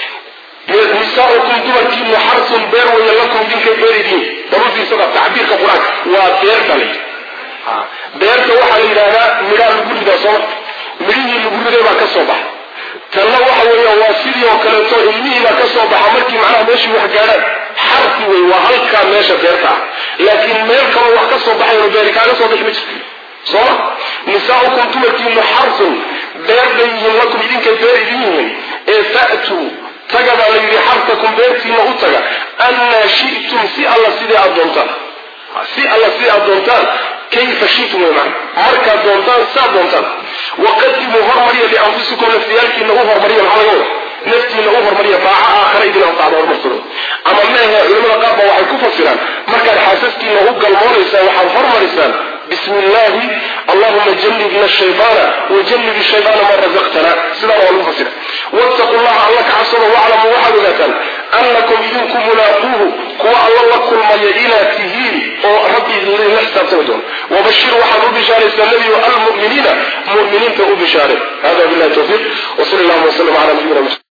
nisaaukum dumarkiinu xarsun beer waya lakum idinkay beeridiin dabafiisada tacbiirka qur-aanka waa beer dhalay beerta waxaa la yidhaahdaa midhaa lagu ridaa sooma midhihii lagu riday baa ka soo baxa tanna waxa weeya waa sidii oo kaleeto ilmihii baa ka soo baxa markii macnaha meeshii wax gaadhaan xarsi wey waa halkaa meesha beerta ah laakiin meel kaloo wax ka soo baxayo beeri kaaga soo bixi ma jirto sooma nisaaukum dumarkiinu xarsun beer bay yihiin lakum idinkay beer idin yihiin ee fa'tuu taga baa la yidhi xarsakum beertiina u taga annaa shi'tum si alla sidii aad doontaan si alla sidii aad doontaan kayfa shi'tum wey macna markaad doontaan saad doontaan waqadimuu hormariya lianfusikum naftiyaalkiina u hormariya maxaa laga wada naftiina u hormariya baaca aakhara idin anfacda horumarsadooda ama meehe culamada qaar ba waxay ku fasiraan markaad xaasaskiina u galmoonaysaan waxaad hormarisaan bismi illaahi allahuma janibna shaybaana wajanib shaybaana ma razaqtana sidaa waa lagu fasira wattaqu llaha alla ka cabsado waclamuu waxaad ogaataan annakum idinku mulaaquuhu kuwa alla la kulmaya inaad tihiin oo rabbi idinla xisaabtami doono wabashir waxaad u bishaaraysaa nebiyo almu'miniina mu'miniinta u bishaare hada billahi tawfiiq wsal allahuma wslam ala nabiyina